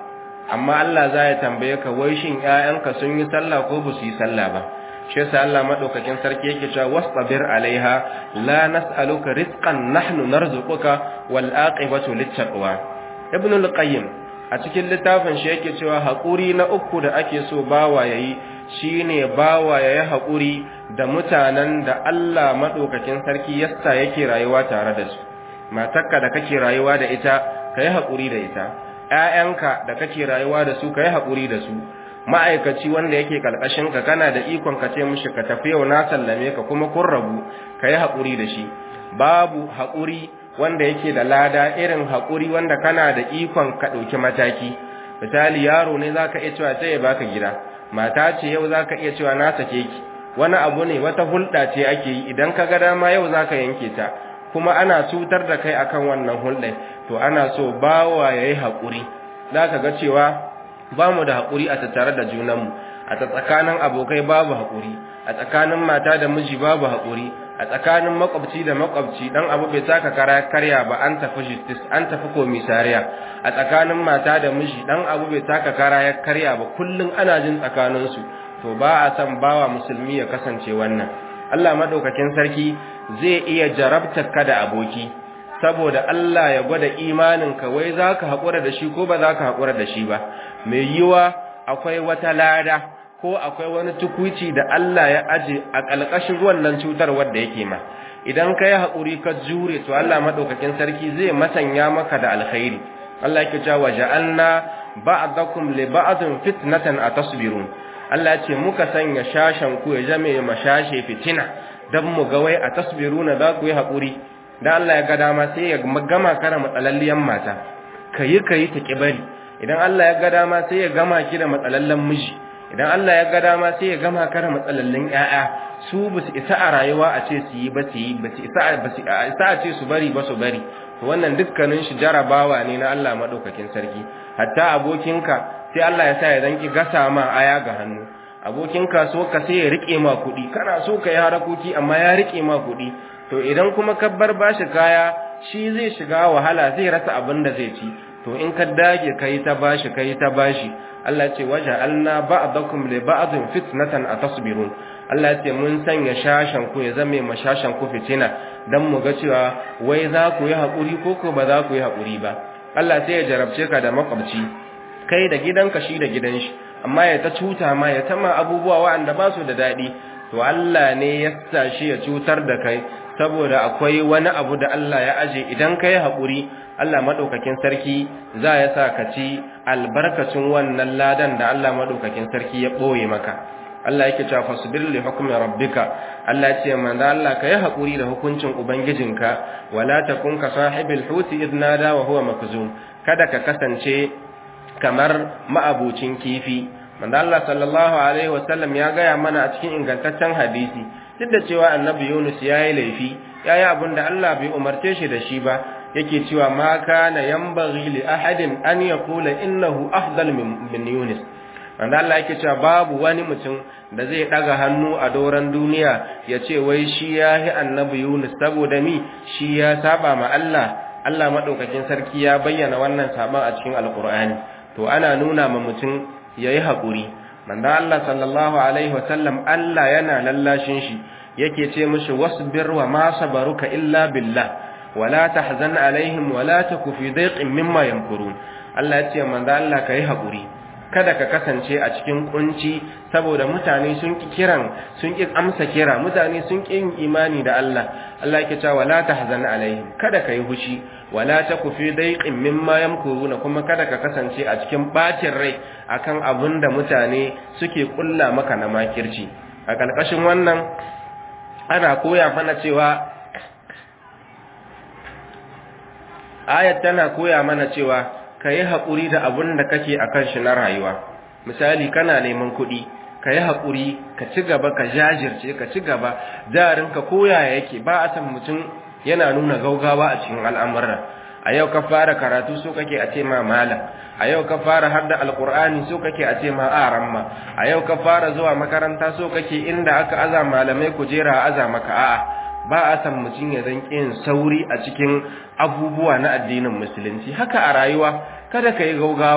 amma Allah za ya tambaye ka wai shin ƴaƴanka sun yi sallah ko ba su yi sallah ba shi yasa Allah madaukakin sarki yake cewa wastabir alaiha la nas'aluka rizqan nahnu narzuquka wal aqibatu littaqwa ibn al-qayyim a cikin littafin shi yake cewa haƙuri na uku da ake so bawa yayi shine bawa yayi haƙuri da mutanen da Allah madaukakin sarki yassa yake rayuwa tare da su matarka da kake rayuwa da ita kai haƙuri da ita ƴaƴanka da kake rayuwa da su kai haƙuri da su ma'aikaci wanda yake kalkashin ka kana da ikon ka ce mishi ka tafi yau na sallame ka kuma kun rabu kai haƙuri da shi babu haƙuri wanda yake da lada irin haƙuri wanda kana da ikon ka ɗauki mataki misali yaro ne za ka iya cewa sai ya baka gida mata ce yau za ka iya cewa na sake ki wani abu ne wata hulɗa ce ake yi idan ka ga dama yau za ka yanke ta kuma ana cutar da kai akan wannan hulɗai to ana so bawa ya yi haƙuri za ka ga cewa ba mu da haƙuri a tattare da junanmu a tsakanin abokai babu haƙuri a tsakanin mata da miji babu haƙuri a tsakanin makwabci da makwabci dan abu bai taka kara karya ba an tafi justice an tafi komisariya a tsakanin mata da miji dan abu bai taka kara ya karya ba kullun ana jin tsakaninsu to ba a san bawa musulmi ya kasance wannan Allah madaukakin sarki zai iya jarabtar ka da aboki saboda Allah ya gwada imaninka wai zaka hakura da shi ko ba zaka hakura da shi ba mai yiwa akwai wata lada ko akwai wani tukuici da Allah ya aje a ƙalƙashin wannan cutar wadda yake ma idan ka yi haƙuri ka jure to Allah maɗaukakin sarki zai masanya maka da alkhairi Allah yake cewa ja'alna ba'dakum li ba'din fitnatan atasbirun Allah ya ce muka sanya shashan ku ya zame mashashe fitina dan mu ga wai atasbiruna za ku yi haƙuri dan Allah ya ga dama sai ya gama kara matsalalliyan mata kayi kayi ta kibari idan Allah ya ga dama sai ya gama ki da matsalallan miji idan Allah ya ga dama sai ya gama kara matsalallin ƴaƴa su ba su isa a rayuwa a ce su yi ba su yi ba su isa ba su isa a ce su bari ba su bari to wannan dukkanin shi jarabawa ne na Allah madaukakin sarki hatta abokinka sai Allah ya sa ya danki gasa ma aya ga hannu abokinka so ka sai ya rike ma kuɗi kana so ka yi harakoki amma ya rike ma kuɗi to idan kuma ka bar bashi kaya shi zai shiga wahala zai rasa abin da zai ci to in ka dage kai ta bashi kai ta bashi Allah ce waje alna ba'dakum li ba'din fitnatan atasbirun Allah ce mun sanya shashan ku ya zame mashashan ku fitina dan mu ga cewa wai za ku yi hakuri ko ko ba za ku yi hakuri ba Allah sai ya jarabce ka da makwabci kai da gidanka shi da gidan shi amma ya ta cuta ma ya tama abubuwa waɗanda ba su da daɗi to Allah ne ya sa shi ya cutar da kai saboda akwai wani abu da Allah ya aje idan ka yi haƙuri Allah maɗaukakin sarki za ya sa ka ci albarkacin wannan ladan da Allah maɗaukakin sarki ya ɓoye maka Allah yake cewa fasbir li hukmi rabbika Allah ce manzo Allah ka yi haƙuri da hukuncin ubangijinka wala takun ka sahibil huti idnada wa huwa makzum kada ka kasance kamar ma'abucin kifi manzo Allah sallallahu alaihi wasallam ya gaya mana a cikin ingantaccen hadisi duk da cewa annabi Yunus ya yi laifi ya yi abin da Allah bai umarce shi da shi ba yake cewa ma kana yanbaghi li ahadin an yaqula innahu afdal min Yunus wanda Allah yake cewa babu wani mutum da zai daga hannu a doran duniya ya ce wai shi ya yi annabi Yunus saboda mi shi ya saba ma Allah Allah madaukakin sarki ya bayyana wannan saban a cikin alqur'ani to ana nuna ma mutum yayi hakuri manzo Allah sallallahu alaihi wasallam Allah yana lallashin shi yake ce mishi wasbir wa ma sabaruka illa billah wala tahzan alaihim wala taku fi dayqin mimma yamkurun Allah ya ce manzo Allah kai hakuri kada ka kasance a cikin kunci saboda mutane sun ki kiran sun ki amsa kira mutane sun ki yin imani da Allah Allah yake cewa wala tahzan alaihim kada kai hushi wala taku fi dayqin mimma yamkuruna kuma kada ka kasance a cikin bacin rai akan abin da mutane suke kulla maka na makirci a kalkashin wannan ana koya mana cewa ayat tana koya mana cewa ka yi haƙuri da abin da kake a kan shi na rayuwa misali kana neman kuɗi ka yi haƙuri ka ci gaba ka jajirce ka ci gaba jarinka koya yake ba a san mutum yana nuna gaugawa a cikin al'amurra a yau ka fara karatu so kake a ce ma malam a yau ka fara hadda alkur'ani so kake a ce ma aramma a yau ka fara zuwa makaranta so kake inda aka aza malamai kujera aza maka a'a ba a san mutum ya zan yin sauri a cikin abubuwa na addinin musulunci haka a rayuwa kada ka yi gaugawa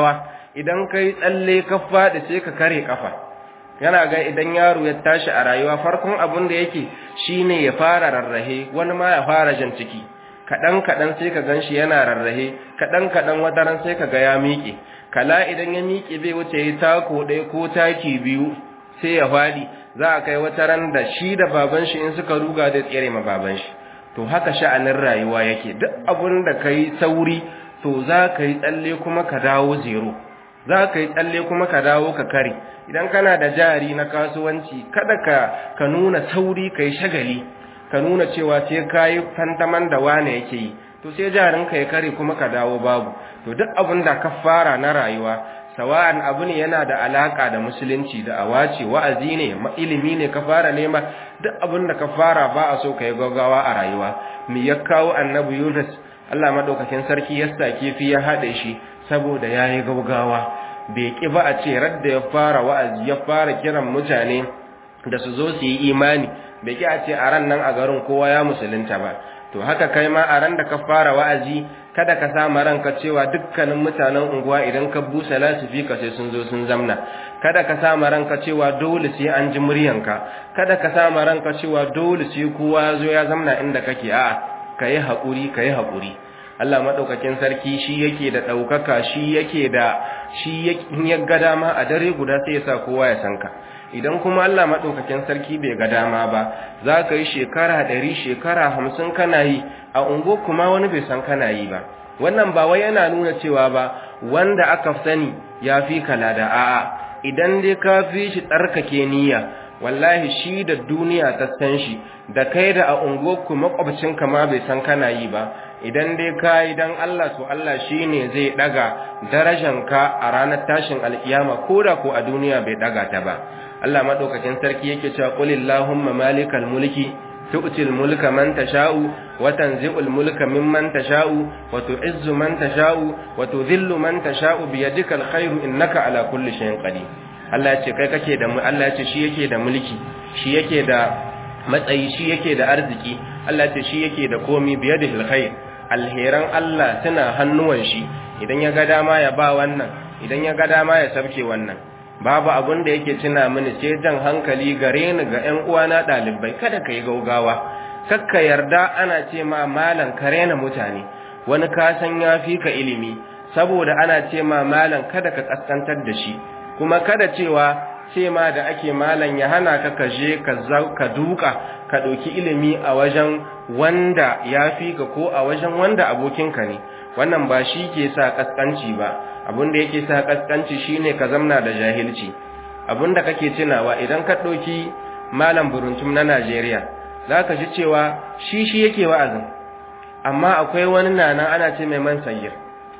idan kai tsalle ka faɗi sai ka kare kafa yana ga idan yaro ya tashi a rayuwa farkon abin da yake shine ya fara rarrahe wani ma ya fara jan ciki kaɗan kaɗan sai ka ganshi yana rarrahe kaɗan kaɗan wataran sai ka ga ya miƙe kala idan ya miƙe bai wuce ya tako ɗaya ko taki biyu sai ya faɗi za a kai wataran da shi da baban shi in suka ruga da tsere ma baban shi to haka sha'anin rayuwa yake duk abin da ka yi sauri to za ka yi tsalle kuma ka dawo zero za ka yi tsalle kuma ka dawo ka kare idan kana da jari na kasuwanci kada ka ka nuna sauri ka yi shagali ka nuna cewa sai ka yi fantaman da wane yake yi to sai jarinka ya kare kuma ka dawo babu to duk abin da ka fara na rayuwa sawa'an abu ne yana da alaka da musulunci da awace wa'azi ne ilimi ne ka fara nema duk abin da ka fara ba a so ka yi gaggawa a rayuwa me ya kawo annabi Yunus Allah madaukakin sarki ya sa kifi ya haɗe shi saboda yayi gaggawa bai ki ba a ce radda ya fara wa'azi ya fara kiran mutane da su zo su yi imani bai ki a ce a ran nan a garin kowa ya musulunta ba to haka kai ma a ran da ka fara wa'azi kada ka sama ranka cewa dukkanin mutanen unguwa idan ka busa lasifika sai sun zo sun zamna kada ka sama ranka cewa dole sai an ji muryanka kada ka sama ranka cewa dole sai kowa zo ya zamna inda kake a'a kai hakuri kai hakuri Allah madaukakin sarki shi yake da daukaka shi yake da shi ya ga dama a dare guda sai ya sa kowa ya sanka idan kuma Allah madaukakin sarki bai ga dama ba za ka yi shekara ɗari shekara hamsin kana yi a ungo kuma wani bai san kana yi ba wannan ba wai yana nuna cewa ba wanda aka sani ya fi kala da a'a idan dai ka fi shi tsarkake niyya wallahi shi da duniya ta san shi da kai da a unguwarku makwabcinka ma bai san kana yi ba idan dai ka yi don Allah to Allah shi ne zai ɗaga darajanka a ranar tashin alkiyama ko da ko a duniya bai ɗaga ta ba Allah maɗaukakin sarki yake cewa qulillahumma malikal mulki tu'til mulka man tasha'u wa tanzi'ul mulka mimman tasha'u wa tu'izzu man tasha'u wa tudhillu man tasha'u bi yadikal khairu innaka ala kulli shay'in qadir Allah ya ce kai kake da Allah ya ce shi yake da mulki shi yake da matsayi shi yake da arziki Allah ya ce shi yake da komi bi yadihil khair alheran Allah suna hannuwan shi idan ya ga dama ya ba wannan idan ya ga dama ya sabke wannan babu abin da yake tuna mini sai jan hankali gare ni ga ƴan uwana ɗalibai kada ka yi gaugawa kakka yarda ana ce ma malan ka rena mutane wani ka san ya fi ka ilimi saboda ana ce ma malan kada ka kaskantar da shi kuma kada cewa ce ma da ake malan ya hana ka kaje ka duka ka ɗauki ilimi a wajen wanda ya fi ka ko a wajen wanda abokinka ne wannan ba shi ke sa kaskanci ba abinda yake sa kaskanci shine ka zamna da jahilci abinda kake tunawa idan ka ɗauki malam buruntum na Najeriya zaka ji cewa shi shi yake wa'azin amma akwai wani nana ana ce mai man sagir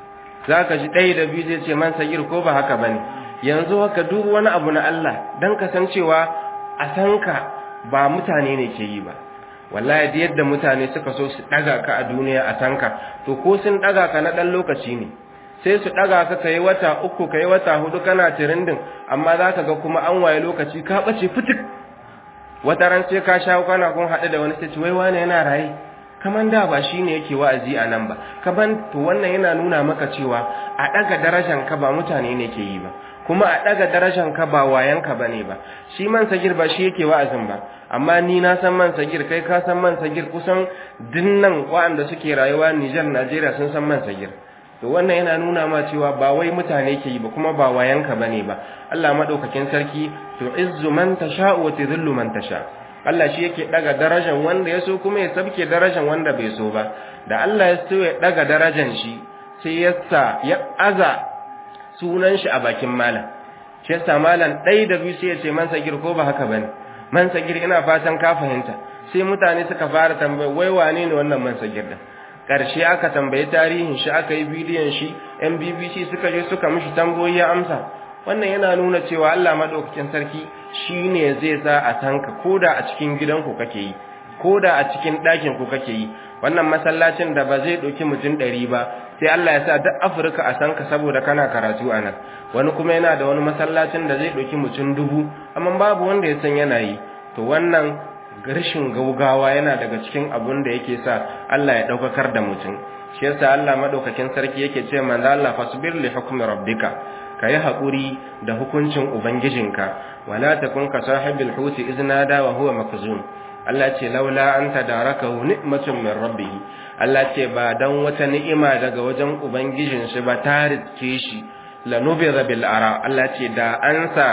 zaka ji ɗaya da biyu zai ce man sagir ko ba haka bane yanzu haka duk wani abu na Allah dan kasancewa a sanka ba mutane ne ke yi ba wallahi da yadda mutane suka so su daga ka a duniya a sanka to ko sun daga ka na dan lokaci ne sai su daga ka kai wata uku kai wata hudu kana tirindin amma zaka ga kuma an waye lokaci ka bace fitik wata ran sai ka shawo kana kun hadu da wani sai wai wane yana raye kaman da ba shine yake wa'azi a nan ba kaman to wannan yana nuna maka cewa a daga darajar ka ba mutane ne ke yi ba kuma a daga darajar ka ba wayan ka bane ba shi man sagir ba shi yake wa'azin ba amma ni na san man sagir kai ka san man sagir kusan dinnan waɗanda suke rayuwa Niger Najeriya sun san man sagir to wannan yana nuna ma cewa ba wai mutane ke yi ba kuma ba wayanka bane ba Allah madaukakin sarki to izzu man tasha'u wa tudhillu man tasha Allah shi yake daga darajar wanda ya so kuma ya sabke darajar wanda bai so ba da Allah ya so ya daga darajar shi sai ya sa ya aza sunan shi a bakin malam shi yasa malam dai da biyu sai ya ce man sagir ko ba haka bane man sagir ina fatan ka fahimta sai mutane suka fara tambaya wai wane ne wannan man sagir din ƙarshe aka tambayi tarihin shi aka yi bidiyon shi yan bbc suka je suka mishi tamboyi ya amsa wannan yana nuna cewa allah maɗaukakin sarki shi ne zai sa a tanka ko da a cikin gidanku kake yi ko da a cikin ɗakinku kake yi wannan masallacin da ba zai ɗauki mutum ɗari ba sai allah ya sa duk afirka a sanka saboda kana karatu a nan wani kuma yana da wani masallacin da zai ɗauki mutum dubu amma babu wanda ya san yana yi to wannan rashin gaugawa yana daga cikin abun da yake sa Allah ya daukakar da mutum shi yasa Allah madaukakin sarki yake ce manzo Allah fasbir li hukmi rabbika kayi haƙuri da hukuncin ubangijinka wala takun ka sahibil huti iznada wa huwa makzum Allah ce laula an tadarakahu ni'matun min rabbih Allah ce ba dan wata ni'ima daga wajen ubangijin shi ba ta riske shi lanubira bil ara Allah ce da an sa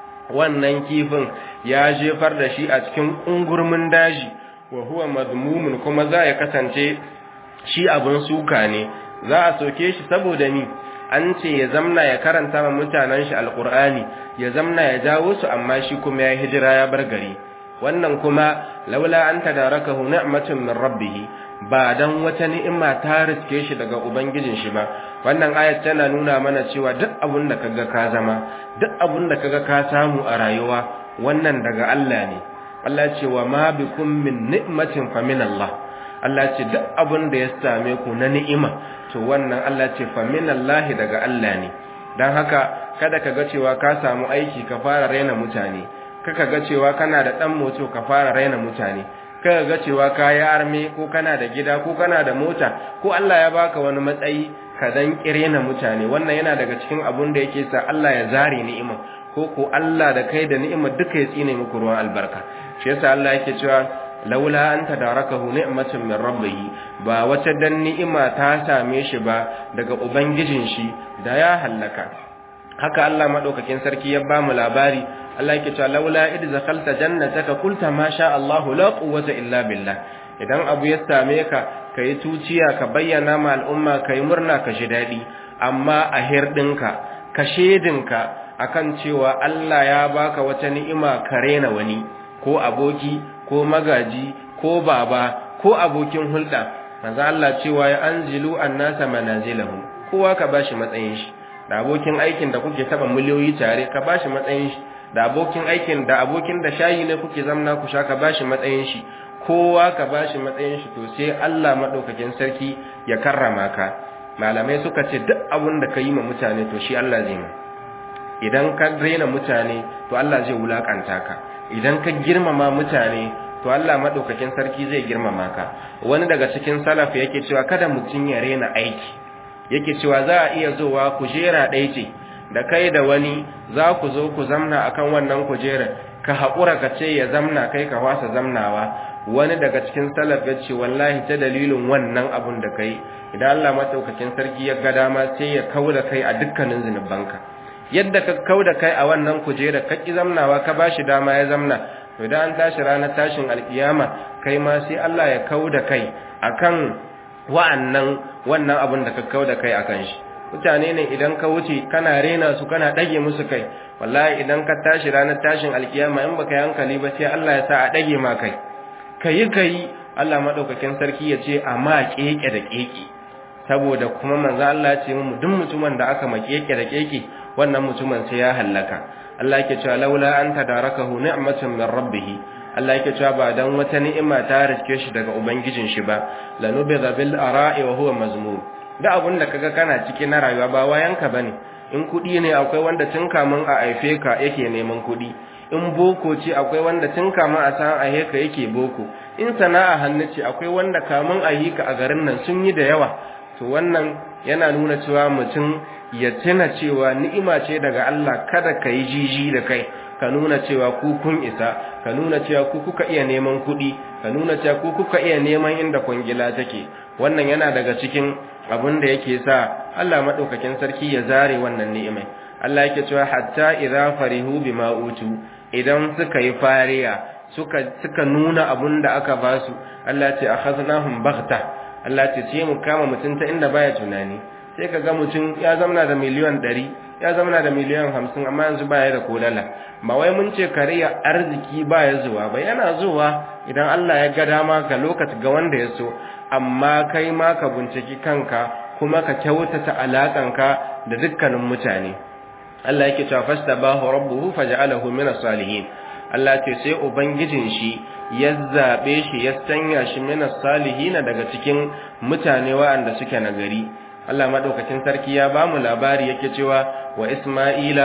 wannan kifin ya jefar da shi a cikin ungurmin daji wa huwa madmumun kuma za ya kasance shi abin suka ne za a soke shi saboda ni an ce ya zamna ya karanta ma mutanen shi alqur'ani ya zamna ya jawo su amma shi kuma ya hijira ya bar gari wannan kuma laula an tadarakahu ni'matun min rabbih ba dan wata ni'ima ta riske shi daga ubangijin shi ba wannan ayat tana nuna mana cewa duk abun da kaga ka zama duk abun da kaga ka samu a rayuwa wannan daga Allah ne Allah ce wa ma bikum min ni'matin fa min Allah Allah ce duk abun da ya same ku na ni'ima to wannan Allah ce fa min Allah daga Allah ne dan haka kada ka ga cewa ka samu aiki ka fara raina mutane kaka ga cewa kana da dan moto ka fara raina mutane kaka ga cewa ka yi arme ko kana da gida ko kana da mota ko Allah ya baka wani matsayi ka dan kirena mutane wannan yana daga cikin abun da yake sa Allah ya zare ni'ima ko ko Allah da kai da ni'ima duka ya tsine muku ruwan albarka shi yasa Allah yake cewa laula an tadarakahu ni'matun min rabbih ba wata dan ni'ima ta same shi ba daga ubangijin shi da ya hallaka haka Allah madaukakin sarki ya ba mu labari Allah yake cewa laula id zakhalta jannataka qulta ma sha Allah la quwwata illa billah idan abu ya same ka kai tuciya ka bayyana ma al'umma kai murna ka ji dadi amma a hirdinka ka shedinka akan cewa Allah ya baka wata ni'ima kare na wani ko aboki ko magaji ko baba ko abokin hulɗa manzo Allah cewa ya anzilu annasa manazilahum kowa ka bashi matsayin shi da abokin aikin da kuke taba miliyoyi tare ka bashi matsayin shi da abokin aikin da abokin da shayi ne kuke zamna ku sha ka bashi matsayin shi kowa ka bashi matsayin shi to sai Allah madaukakin sarki ya karrama ka malamai suka ce duk abun da ka yi ma mutane to shi Allah zai ma idan ka rena mutane to Allah zai wulakanta ka idan ka girmama mutane to Allah madaukakin sarki zai girmama ka wani daga cikin salaf yake cewa kada mutun ya rena aiki yake cewa za a iya zowa kujera ɗaya ce da kai da wani za ku zo ku zamna akan wannan kujera ka haƙura ka ce ya zamna kai ka wasa zamnawa wani daga cikin salaf ya ce wallahi ta dalilin wannan abun da kai idan Allah madaukakin sarki ya ga dama sai ya kauda kai a dukkanin zinubanka yadda ka kauda kai a wannan kujera ka ki zamnawa ka bashi dama ya zamna to idan an tashi ranar tashin alkiyama kai ma sai Allah ya kauda kai akan wa'annan wannan abun da ka kauda kai akan shi mutane ne idan ka wuce kana rena su kana dage musu kai wallahi idan ka tashi ranar tashin alkiyama in baka yi hankali ba sai Allah ya sa a dage ma kai kayi kayi Allah madaukakin sarki ya ce amma keke da keke saboda kuma manzo Allah ya ce mu duk mutumin da aka makeke da keke wannan mutumin sai ya hallaka Allah yake cewa laula an tadarakahu ni'matun min rabbih Allah yake cewa ba dan wata ni'ima ta riske shi daga ubangijin shi ba lanubidha bil ara'i wa huwa mazmum da abun da kaga kana ciki na rayuwa ba wayanka bane in kudi ne akwai wanda tun kamun a aife ka yake neman kudi in boko ce akwai wanda tun kamun a san a heka yake boko in sana'a hannu ce akwai wanda kamun a yi ka a garin nan sun yi da yawa to wannan yana nuna cewa mutum ya tuna cewa ni'ima ce daga Allah kada ka yi jiji da kai ka nuna cewa ku kun isa ka nuna cewa ku kuka iya neman kuɗi ka nuna cewa ku kuka iya neman inda kwangila take wannan yana daga cikin abin da yake sa Allah madaukakin sarki ya zare wannan ni'imai Allah yake cewa hatta idza farihu bima utu idan suka yi fariya suka suka nuna abun da aka basu Allah ce akhaznahum baghta Allah ce sai mu kama mutun ta inda baya tunani sai kaga mutum ya zamana da miliyan 100 ya zamana da miliyan 50 amma yanzu baya da kolala ba wai mun ce kariya arziki baya zuwa ba yana zuwa idan Allah ya ga dama ga lokaci ga wanda ya so amma kai ma ka binciki kanka kuma ka kyautata alakanka da dukkanin mutane Allah yake cewa fastabahu rabbuhu faj'alahu min as-salihin Allah ce sai ubangijin shi ya zabe shi ya sanya shi min as-salihin daga cikin mutane waɗanda suke nagari Allah madaukakin sarki ya bamu labari yake cewa wa Isma'ila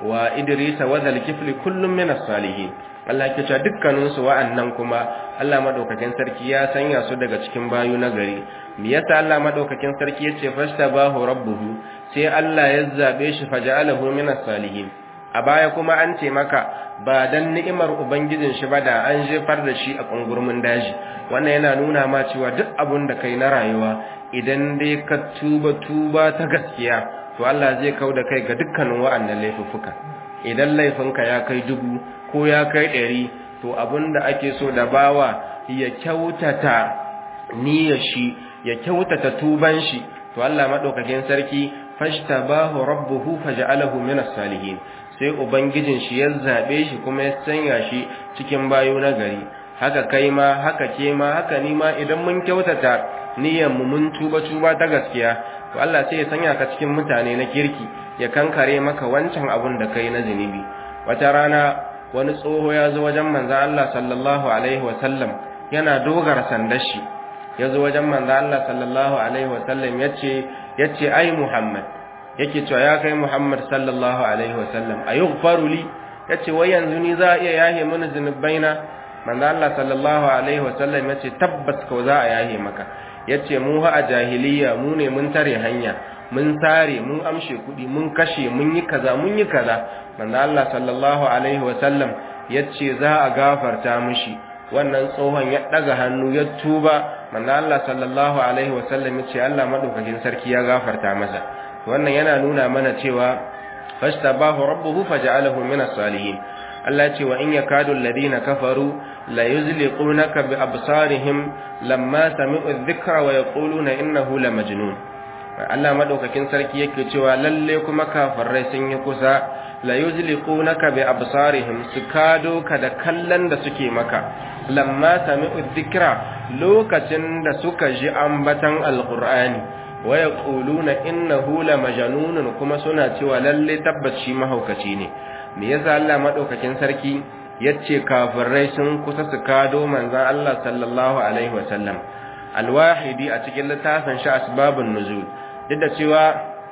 wa idris wa zal kifli kullum min as-salihin Allah ke cewa dukkanin su wa'annan kuma Allah madaukakin sarki ya sanya su daga cikin bayu na gari me yasa Allah madaukakin sarki yace fashtabahu rabbuhu sai Allah ya zabe shi faja'alahu min as-salihin a baya kuma an ce maka ba dan ni'imar ubangijin shi ba da an jefar da shi a kungurmin daji wannan yana nuna ma cewa duk abun da kai na rayuwa idan dai ka tuba tuba ta gaskiya to Allah zai kau da kai ga dukkanin wa'annan laifuffuka idan laifinka ya kai dubu ko ya kai ɗari to abin da ake so da bawa ya kyautata niyyar shi ya kyautata tuban shi to Allah madaukakin sarki fashtabahu rabbuhu faj'alahu minas salihin sai ubangijin shi ya zabe shi kuma ya sanya shi cikin bayo na gari haka kai ma haka ke ma haka ni ma idan mun kyautata niyyar mu mun tuba tuba ta gaskiya to Allah sai ya sanya ka cikin mutane na kirki ya kankare maka wancan abun da kai na zinubi wata rana wani tsoho ya zo wajen manzon Allah sallallahu alaihi wasallam yana dogara sandar shi ya zo wajen manzon Allah sallallahu alaihi wasallam yace yace ai Muhammad yake cewa ya kai Muhammad sallallahu alaihi wasallam ayughfaru li yace wai yanzu ni za a iya yahe mini zinubaina manzo Allah sallallahu alaihi wasallam yace tabbas ko za a yahe maka yace mu ha a jahiliya mu ne mun tare hanya mun sare mun amshe kudi mun kashe mun yi kaza mun yi kaza manzo Allah sallallahu alaihi wasallam yace za a gafarta mishi wannan tsohon ya daga hannu ya tuba manzo Allah sallallahu alaihi wasallam yace Allah madaukakin sarki ya gafarta masa wannan yana nuna mana cewa fashtabahu rabbuhu faj'alahu minas salihin Allah ce wa in yakadu alladhina kafaru la yuzliqunaka bi absarihim lamma sami'u adh-dhikra wa yaquluna innahu la majnun Allah madaukakin sarki yake cewa lalle kuma kafirai sun yi kusa la yuzliqunaka bi absarihim su kado ka da kallon da suke maka lamma sami'u adh-dhikra lokacin da suka ji ambatan alqur'ani wa yaquluna innahu la majnun kuma suna cewa lalle tabbaci mahaukaci ne me yasa Allah madaukakin sarki yace kafirai sun kusa su kado manzon Allah sallallahu alaihi wasallam alwahidi a cikin littafin shi asbabun nuzul duk da cewa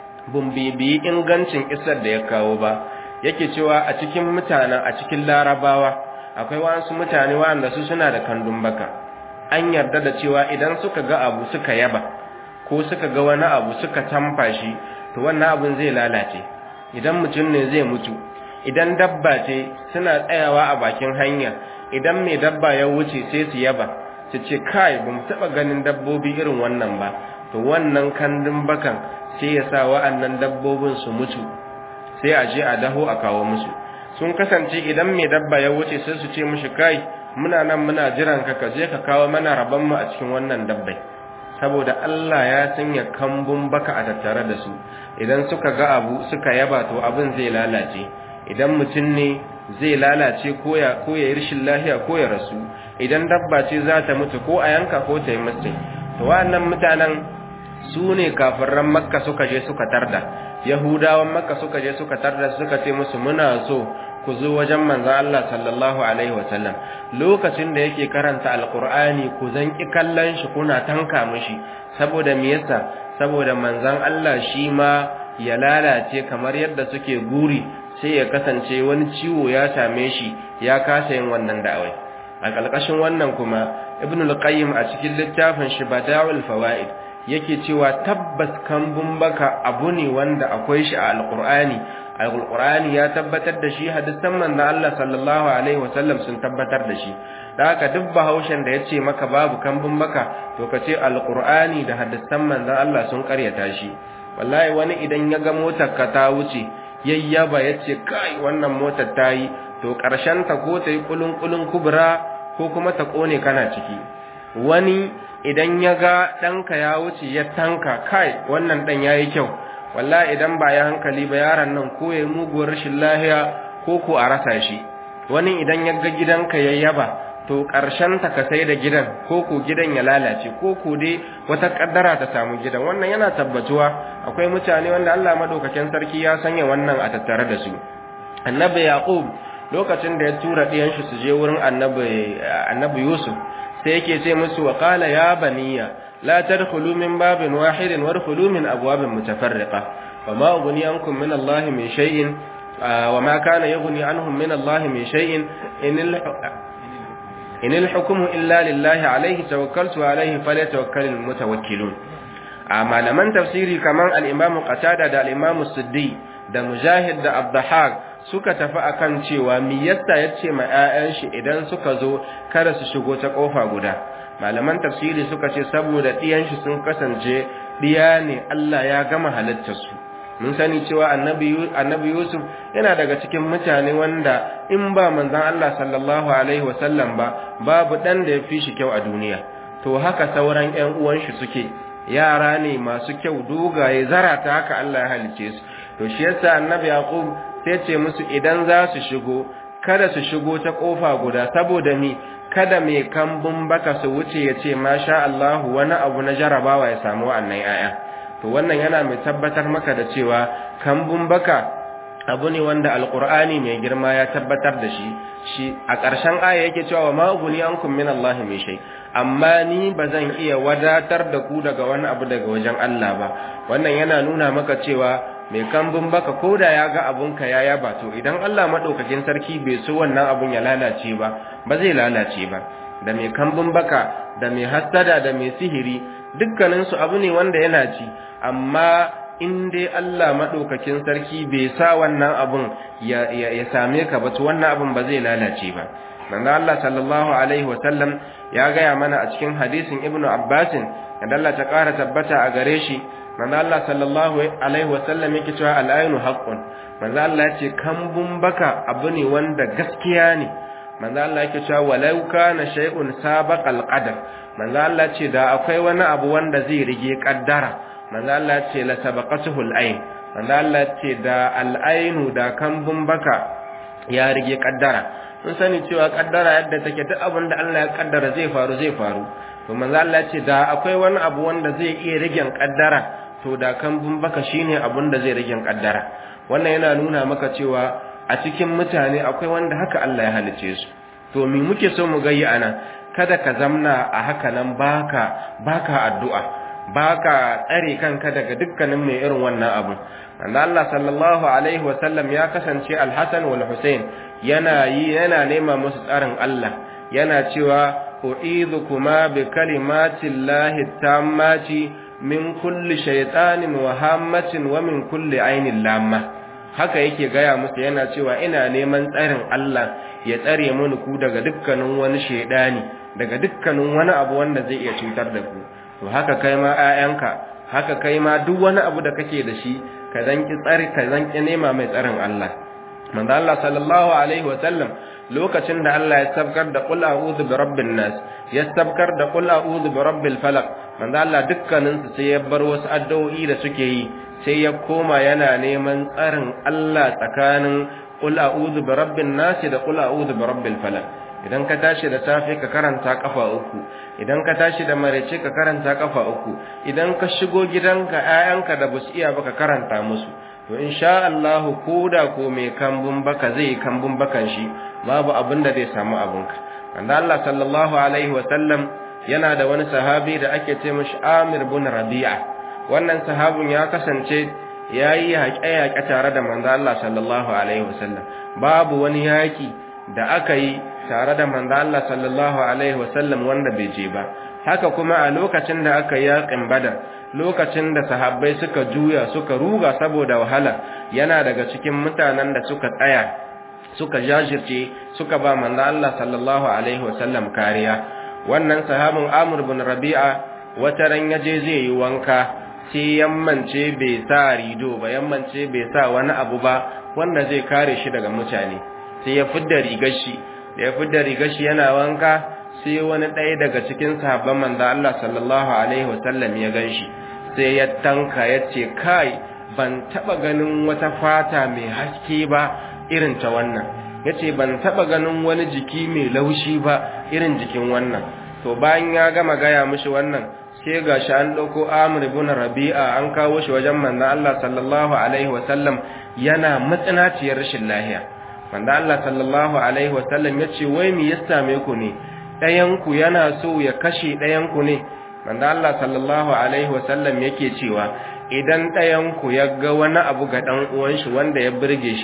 bumbibi ingancin isar da ya kawo ba yake cewa a cikin mutanen a cikin larabawa akwai wasu mutane wanda su suna da kandun baka an yarda da cewa idan suka ga abu suka yaba ko suka ga wani abu suka tamfa shi to wannan abun zai lalace idan mutum ne zai mutu idan dabba ce suna tsayawa a bakin hanya idan mai dabba ya wuce sai su yaba su ce kai ba mu taɓa ganin dabbobi irin wannan ba to wannan kandun bakan sai ya sa wa'annan dabbobin su mutu sai a je a daho a kawo musu sun kasance idan mai dabba ya wuce sai su ce mushi kai muna nan muna jiran ka ka je ka kawo mana rabon mu a cikin wannan dabbai saboda Allah ya sanya kambun baka a tattare da su idan suka ga abu suka yaba to abin zai lalace idan mutum ne zai lalace ko ya ko ya rishin lafiya ko ya rasu idan dabba ce za ta mutu ko a yanka ko ta yi musu to wannan mutanen su ne kafiran makka suka je suka tarda yahudawan makka suka je suka tarda suka ce musu muna so ku zo wajen manzon Allah sallallahu alaihi wasallam lokacin da yake karanta alqur'ani ku zan ki kallon shi kuna tanka mishi saboda me yasa saboda manzon Allah shi ma ya lalace kamar yadda suke guri sai ya kasance wani ciwo ya same shi ya kasa yin wannan da'awai a ƙarƙashin wannan kuma ibn al-qayyim a cikin littafin shi bada'ul fawaid yake cewa tabbas kambun baka abu ne wanda akwai shi a alqur'ani alqur'ani ya tabbatar da shi hadisan manzon Allah sallallahu alaihi wasallam sun tabbatar da shi da haka duk bahaushen da yace maka babu kambun baka to kace alqur'ani da hadisan manzon Allah sun karyata shi wallahi wani idan ya ga motar ka ta wuce yayyaba yace kai wannan motar ta yi to karshen ta ko ta yi kulun kulun kubra ko kuma ta kone kana ciki wani idan ya ga ɗanka ya wuce ya tanka kai wannan ɗan ya yi kyau walla idan ba ya hankali ba yaron nan ko ya muguwar rashin lahiya ko ko a rasa shi wani idan ya ga gidanka ya yaba to ƙarshen ta ka sai da gidan ko ko gidan ya lalace ko ko dai wata kaddara ta samu gidan wannan yana tabbatuwa akwai mutane wanda Allah madaukakin sarki ya sanya wannan a tattare da su annabi yaqub lokacin da ya tura ɗiyan shi su je wurin annabi annabi yusuf sai yake ce musu wa qala ya baniya la tadkhulu min babin wahidin wadkhulu min abwabin mutafarriqa wa ma ughni ankum min allahi min shay'in wa ma kana yughni anhum min Allah min shay'in in al-hukmu illa lillahi alayhi tawakkaltu alayhi falyatawakkalul mutawakkilun a malaman tafsiri kaman al-Imam Qatada da al-Imam Suddi da Mujahid da Abdahak suka tafi akan cewa mi yasa yace ma 'ya'yan shi idan suka zo kada su shigo ta kofa guda malaman tafsiri suka ce saboda ɗiyan shi sun kasance ɗiya ne Allah ya gama halittar su mun sani cewa annabi annabi Yusuf yana daga cikin mutane wanda in ba manzon Allah sallallahu alaihi wasallam ba babu dan da ya fi shi kyau a duniya to haka sauran ƴan uwan shi suke yara ne masu kyau dogaye zarata haka Allah ya halice su to shi yasa annabi Yaqub sai ce musu idan za su shigo kada su shigo ta kofa guda saboda mi kada mai kambun baka su wuce ya ce masha Allah wani abu na jarabawa ya samu wannan yaya to wannan yana mai tabbatar maka da cewa kambun baka abu ne wanda alqur'ani mai girma ya tabbatar da shi shi a ƙarshen aya yake cewa ma uguni ankum min Allah mai shay amma ni bazan iya wadatar da ku daga wani abu daga wajen Allah ba wannan yana nuna maka cewa mai kambun baka koda ya ga abunka ya yaba to idan Allah madaukakin sarki bai so wannan abun ya lalace ba ba zai lalace ba da mai kambun baka da mai hasada da mai sihiri dukkanin su abu ne wanda yana ci amma in dai Allah madaukakin sarki bai sa wannan abun ya, ya, same ka ba to wannan abun ba zai lalace ba manzo Allah sallallahu alaihi wa sallam ya gaya mana a cikin hadisin Ibn Abbas da Allah ta ƙara tabbata a gare shi manzo Allah sallallahu alaihi wasallam yake cewa al-aynu haqqun manzo Allah yace kambun baka abu ne wanda gaskiya ne manzo Allah yake cewa walau kana shay'un sabaqal qadar manzo Allah ce da akwai wani abu wanda zai rige kaddara manzo Allah ce la sabaqatuhu al-ayn manzo Allah ce da al-aynu da kambun baka ya rige kaddara mun sani cewa kaddara yadda take duk abin da Allah ya kaddara zai faru zai faru to manzo Allah ce da akwai wani abu wanda zai iya rigen kaddara to da kambun baka shine abun da zai rigen kaddara wannan yana nuna maka cewa a cikin mutane akwai wanda haka Allah ya halice su to me muke so mu gayi ana kada ka zamna a haka nan baka baka addu'a baka tsare kanka daga dukkanin mai irin wannan abu manzo Allah sallallahu alaihi wa sallam ya kasance al-Hasan wal Hussein yana yi yana nema musu tsarin Allah yana cewa u'idhukuma bi kalimatillahi tammati min kulli shaytanin wa hammatin wa min kulli ainin lamma haka yake gaya musu yana cewa ina neman tsarin Allah ya tsare mini ku daga dukkanin wani shaydani daga dukkanin wani abu wanda zai iya cutar da ku to haka kai ma 'ya'yanka haka kai ma duk wani abu da kake da shi ka zanki tsari ka zanki nema mai tsarin Allah manzo Allah sallallahu alaihi wa sallam lokacin da Allah ya sabkar da qul a'udhu bi rabbin nas ya sabkar da qul a'udhu bi rabbil falaq manzo Allah dukkanin su sai ya bar wasu addu'o'i da suke yi sai ya koma yana neman tsarin Allah tsakanin qul a'udhu bi rabbin nas da qul a'udhu bi rabbil falaq idan ka tashi da safe ka karanta kafa uku idan ka tashi da marece ka karanta kafa uku idan ka shigo gidanka ƴaƴanka da basu iya ba ka karanta musu to insha Allah koda ko mai kambun baka zai kambun bakan shi babu abin da zai samu abinka wanda Allah sallallahu alaihi wa sallam yana da wani sahabi da ake ce mishi Amir bin Rabi'a wannan sahabin ya kasance yayi haƙe-haƙe tare da manzo Allah sallallahu alaihi wa sallam babu wani yaki da aka yi tare da manzo Allah sallallahu alaihi wasallam wanda bai je ba haka kuma a lokacin da aka yi yaƙin badar lokacin da sahabbai suka juya suka ruga saboda wahala yana daga cikin mutanen da suka tsaya suka jajirce suka ba manzo Allah sallallahu alaihi wasallam kariya wannan sahabin Amr bin Rabi'a wata ran yaje zai yi wanka sai yammance bai sa rido ba yammance bai sa wani abu ba wanda zai kare shi daga mutane sai ya fidda rigar shi da ya fidda rigar shi yana wanka sai wani ɗaya daga cikin sahabban manzo Allah sallallahu alaihi wasallam ya ganshi sai ya tanka ya ce kai ban taba ganin wata fata mai haske ba irin ta wannan yace ban taba ganin wani jiki mai laushi ba irin jikin wannan to bayan ya gama gaya mishi wannan sai gashi an dauko Amr ibn Rabi'a an kawo shi wajen manzo Allah sallallahu alaihi wasallam yana matsinaciyar rashin lafiya wanda Allah sallallahu alaihi wasallam ya ce wai me ya same ku ne ɗayanku yana so ya kashe ɗayanku ne wanda Allah sallallahu alaihi wasallam yake cewa idan ɗayanku ya ga wani abu ga ɗan uwan shi wanda ya burge shi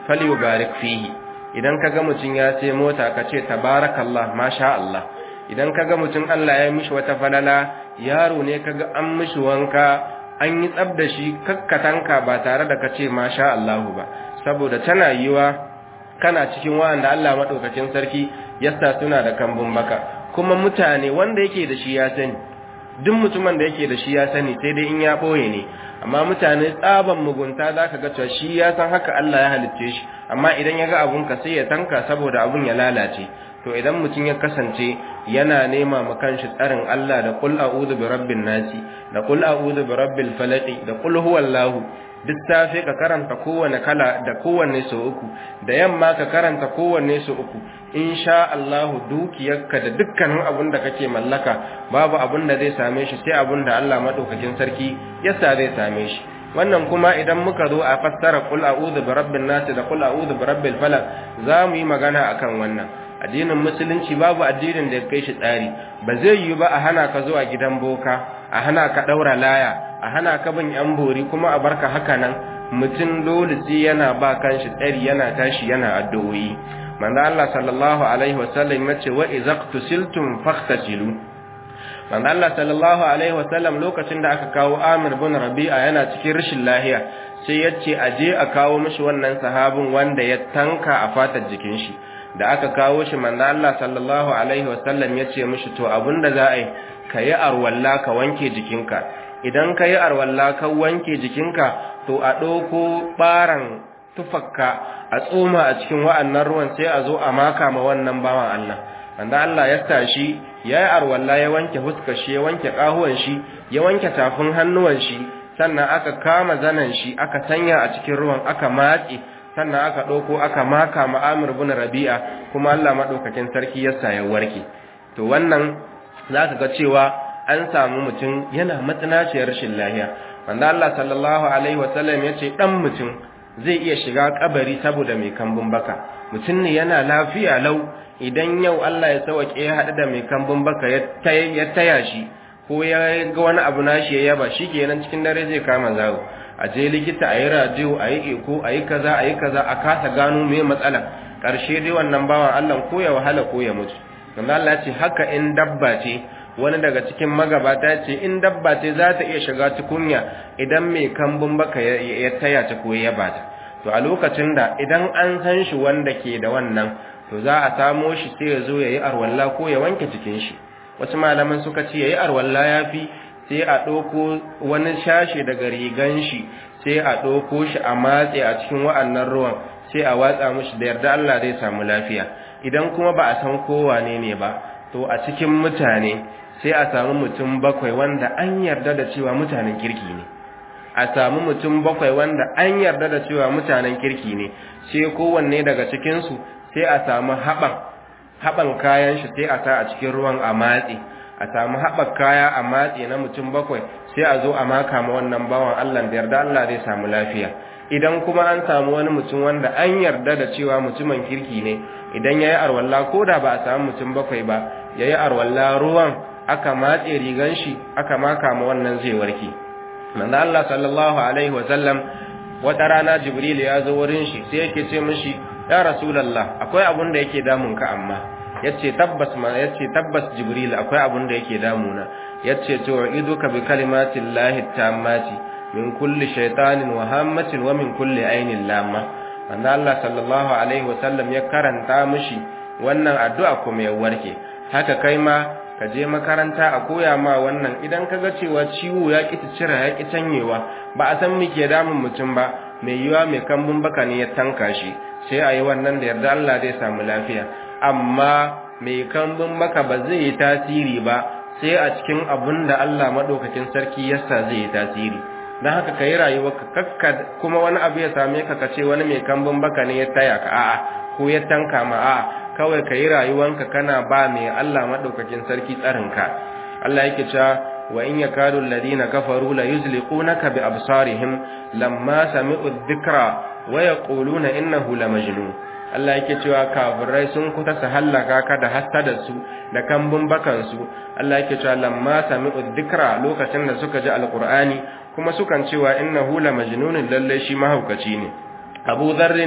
falyubarik fihi idan kaga mutun ya sai mota ka ce tabarakallah masha Allah idan kaga mutun Allah ya mishi wata falala yaro ne kaga an mishi wanka an yi tsab da shi kakkatanka ba tare da kace masha Allah ba saboda tana yiwa kana cikin wanda Allah madaukakin sarki yasta suna da kambun baka kuma mutane wanda yake da shi ya sani duk mutumin da yake da shi ya sani sai dai in ya boye ne amma mutane tsaban mugunta zaka ga cewa shi ya san haka Allah ya halicce shi amma idan ya ga abun ka sai ya tanka saboda abun ya lalace to idan mutum ya kasance yana nema ma kanshi tsarin Allah da qul a'udhu bi rabbin nasi da qul a'udhu bi rabbil falaq da qul huwallahu duk safe ka karanta kowane kala da kowanne so uku da yamma ka karanta kowanne so uku insha Allah dukiyarka da dukkanin abin da kake mallaka babu abin da zai same shi sai abin da Allah madaukakin sarki yasa zai same shi wannan kuma idan muka zo a fassara qul a'udhu bi rabbin nas da qul a'udhu bi rabbil falaq za mu yi magana akan wannan addinin musulunci babu addinin da ya kai shi tsari ba zai yi ba a hana ka zuwa gidan boka a hana ka daura laya a hana ka bin yan bori kuma a barka haka nan mutum dole sai yana ba kanshi tsari yana tashi yana addu'o'i manzo Allah sallallahu alaihi wasallam ya ce wa izaqtusiltum fakhtasilu manzo Allah sallallahu alaihi wasallam lokacin da aka kawo Amir bin Rabi'a yana cikin rashin lahiya sai ya ce aje a kawo mishi wannan sahabin wanda ya tanka a fatar jikin shi da aka kawo shi manzo Allah sallallahu alaihi wasallam ya ce mishi to abinda za a yi kayi arwalla ka wanke jikinka idan kayi arwalla ka wanke jikinka to a ɗauko ɓaran tufakka a tsoma a cikin wa'annan ruwan sai a zo a maka ma wannan bawan Allah wanda Allah ya tashi ya yi arwalla ya wanke huskar shi ya wanke ƙahuwan shi ya wanke tafin hannuwan shi sannan aka kama zanen shi aka sanya a cikin ruwan aka matse sannan aka ɗauko aka maka ma Amir bin Rabi'a kuma Allah maɗaukakin sarki ya sa ya warke to wannan za ka ga cewa an samu mutum yana matsinaciyar rashin lahiya wanda Allah sallallahu alaihi wasallam ya ce ɗan mutum zai iya shiga kabari saboda mai kambun baka mutum ne yana lafiya lau idan yau Allah ya sauke ya haɗu da mai kambun baka ya taya shi ko ya ga wani abu nashi ya yaba shi kenan cikin dare zai kama zawo a je likita a yi radiyo a yi eko a yi kaza a yi kaza a kasa gano mai matsala ƙarshe dai wannan bawan Allah ko ya wahala ko ya mutu wanda Allah ce haka in dabba ce wani daga cikin magabata ce in dabba ce za ta iya shiga tukunya idan mai kambun baka ya taya ta ko ya bata to a lokacin da idan an san shi wanda ke da wannan to za a samo shi sai ya zo ya yi arwalla ko ya wanke jikin shi wasu malaman suka ce ya yi arwalla ya fi sai a ɗauko wani shashe daga rigan shi sai a ɗauko shi a matse a cikin wa'annan ruwan sai a watsa mushi da yarda Allah zai samu lafiya idan kuma ba a san kowane ne ba to a cikin mutane sai a samu mutum bakwai wanda an yarda da cewa mutanen kirki ne a samu mutum bakwai wanda an yarda da cewa mutanen kirki ne sai kowanne daga cikinsu sai a samu haɓan haɓan kayan shi sai a sa a cikin ruwan a matse a samu haɓar kaya a matse na mutum bakwai sai a zo a maka ma wannan bawan Allah da yarda Allah zai samu lafiya idan kuma an samu wani mutum wanda an yarda da cewa mutumin kirki ne idan yayi arwalla ko da ba a samu mutum bakwai ba yayi arwalla ruwan aka matse rigan shi aka maka ma wannan zai warke manzo Allah sallallahu alaihi wa sallam wata rana Jibril ya zo wurin shi sai yake ce mishi ya rasulullah akwai abun da yake damun ka amma yace tabbas ma yace tabbas Jibril akwai abun da yake damuna yace to iduka bi kalimatillahi tammati min kulli shaytanin wa hammatin wa min kulli ainin lamma manzo Allah sallallahu alaihi wa sallam ya karanta mishi wannan addu'a kuma ya warke haka kai ma ka je makaranta a koya ma wannan idan ka ga cewa ciwo ya ƙi cira ya ƙi canyewa ba a san muke damun mutum ba mai yiwa mai kambun baka ne ya tanka shi sai a yi wannan da yarda Allah zai samu lafiya amma mai kambun baka ba zai yi tasiri ba sai a cikin abun da Allah maɗaukakin sarki yasa zai yi tasiri don haka ka yi rayuwa ka kakka kuma wani abu ya same ka ka ce wani mai kambun baka ne ya taya ka a'a ko ya tanka ma a'a kawai ka yi rayuwanka kana ba mai Allah maɗaukakin sarki tsarinka Allah yake cewa wa in yakadu alladhina kafaru la yuzliqunaka bi absarihim lamma sami'u dhikra wa yaquluna innahu lamajnun Allah yake cewa kafirai sun kuta su hallaka ka da hasada su da kambun bakan su Allah yake cewa lamma sami'u dhikra lokacin da suka ji alqur'ani kuma sukan cewa innahu lamajnun lalle shi mahaukaci ne Abu Dharrin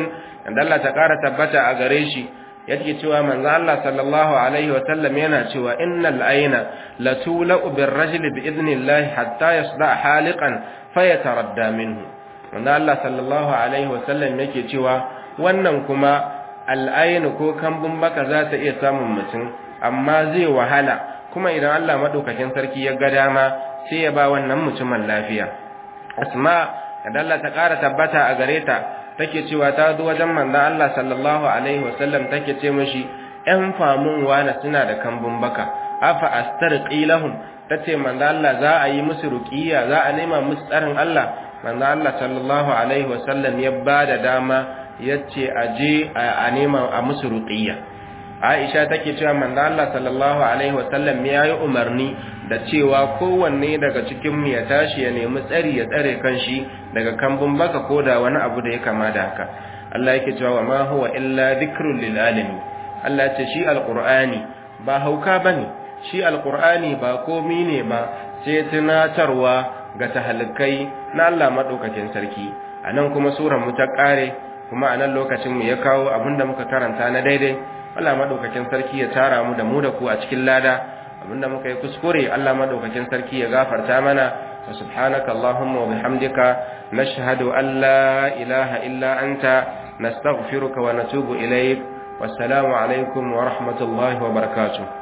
dan Allah ta ƙara tabbata a gare shi yake cewa manzo Allah sallallahu alaihi wa sallam yana cewa innal ayna latula'u birrajuli bi idnillahi hatta yasda haliqan fayataradda minhu manzo Allah sallallahu alaihi wa sallam yake cewa wannan kuma al'aynu ko kambun baka za ta iya samun mutum amma zai wahala kuma idan Allah madaukakin sarki ya ga dama sai ya ba wannan mutumin lafiya asma da Allah ta ƙara tabbata a gare ta take cewa ta zo wajen manzon Allah sallallahu alaihi wasallam take ce mishi ƴan famun wani suna da kambun baka afa astarqi lahum tace manzon Allah za a yi musu ruqiya za a nema musu tsarin Allah manzon Allah sallallahu alaihi wasallam ya bada dama yace aje a nema a musu ruqiya Aisha take cewa manzo Allah sallallahu alaihi wasallam ya yi umarni da cewa kowanne daga cikin mu ya tashi ya nemi tsari ya tsare kanshi daga kambun baka ko da wani abu da ya kama da haka Allah yake cewa ma huwa illa dhikrun lil alamin Allah ya ce shi alqur'ani ba hauka bane shi alqur'ani ba komi ne ba sai tunatarwa ga tahalikai na Allah madaukakin sarki anan kuma surar mu ta kare kuma anan lokacin mu ya kawo abinda muka karanta na daidai Allah madaukakin sarki ya tara mu da mu da ku a cikin lada abinda muka yi kuskure Allah madaukakin sarki ya gafarta mana wa subhanaka allahumma wa bihamdika nashhadu an la ilaha illa anta nastaghfiruka wa natubu ilayk wassalamu alaikum wa rahmatullahi wa barakatuh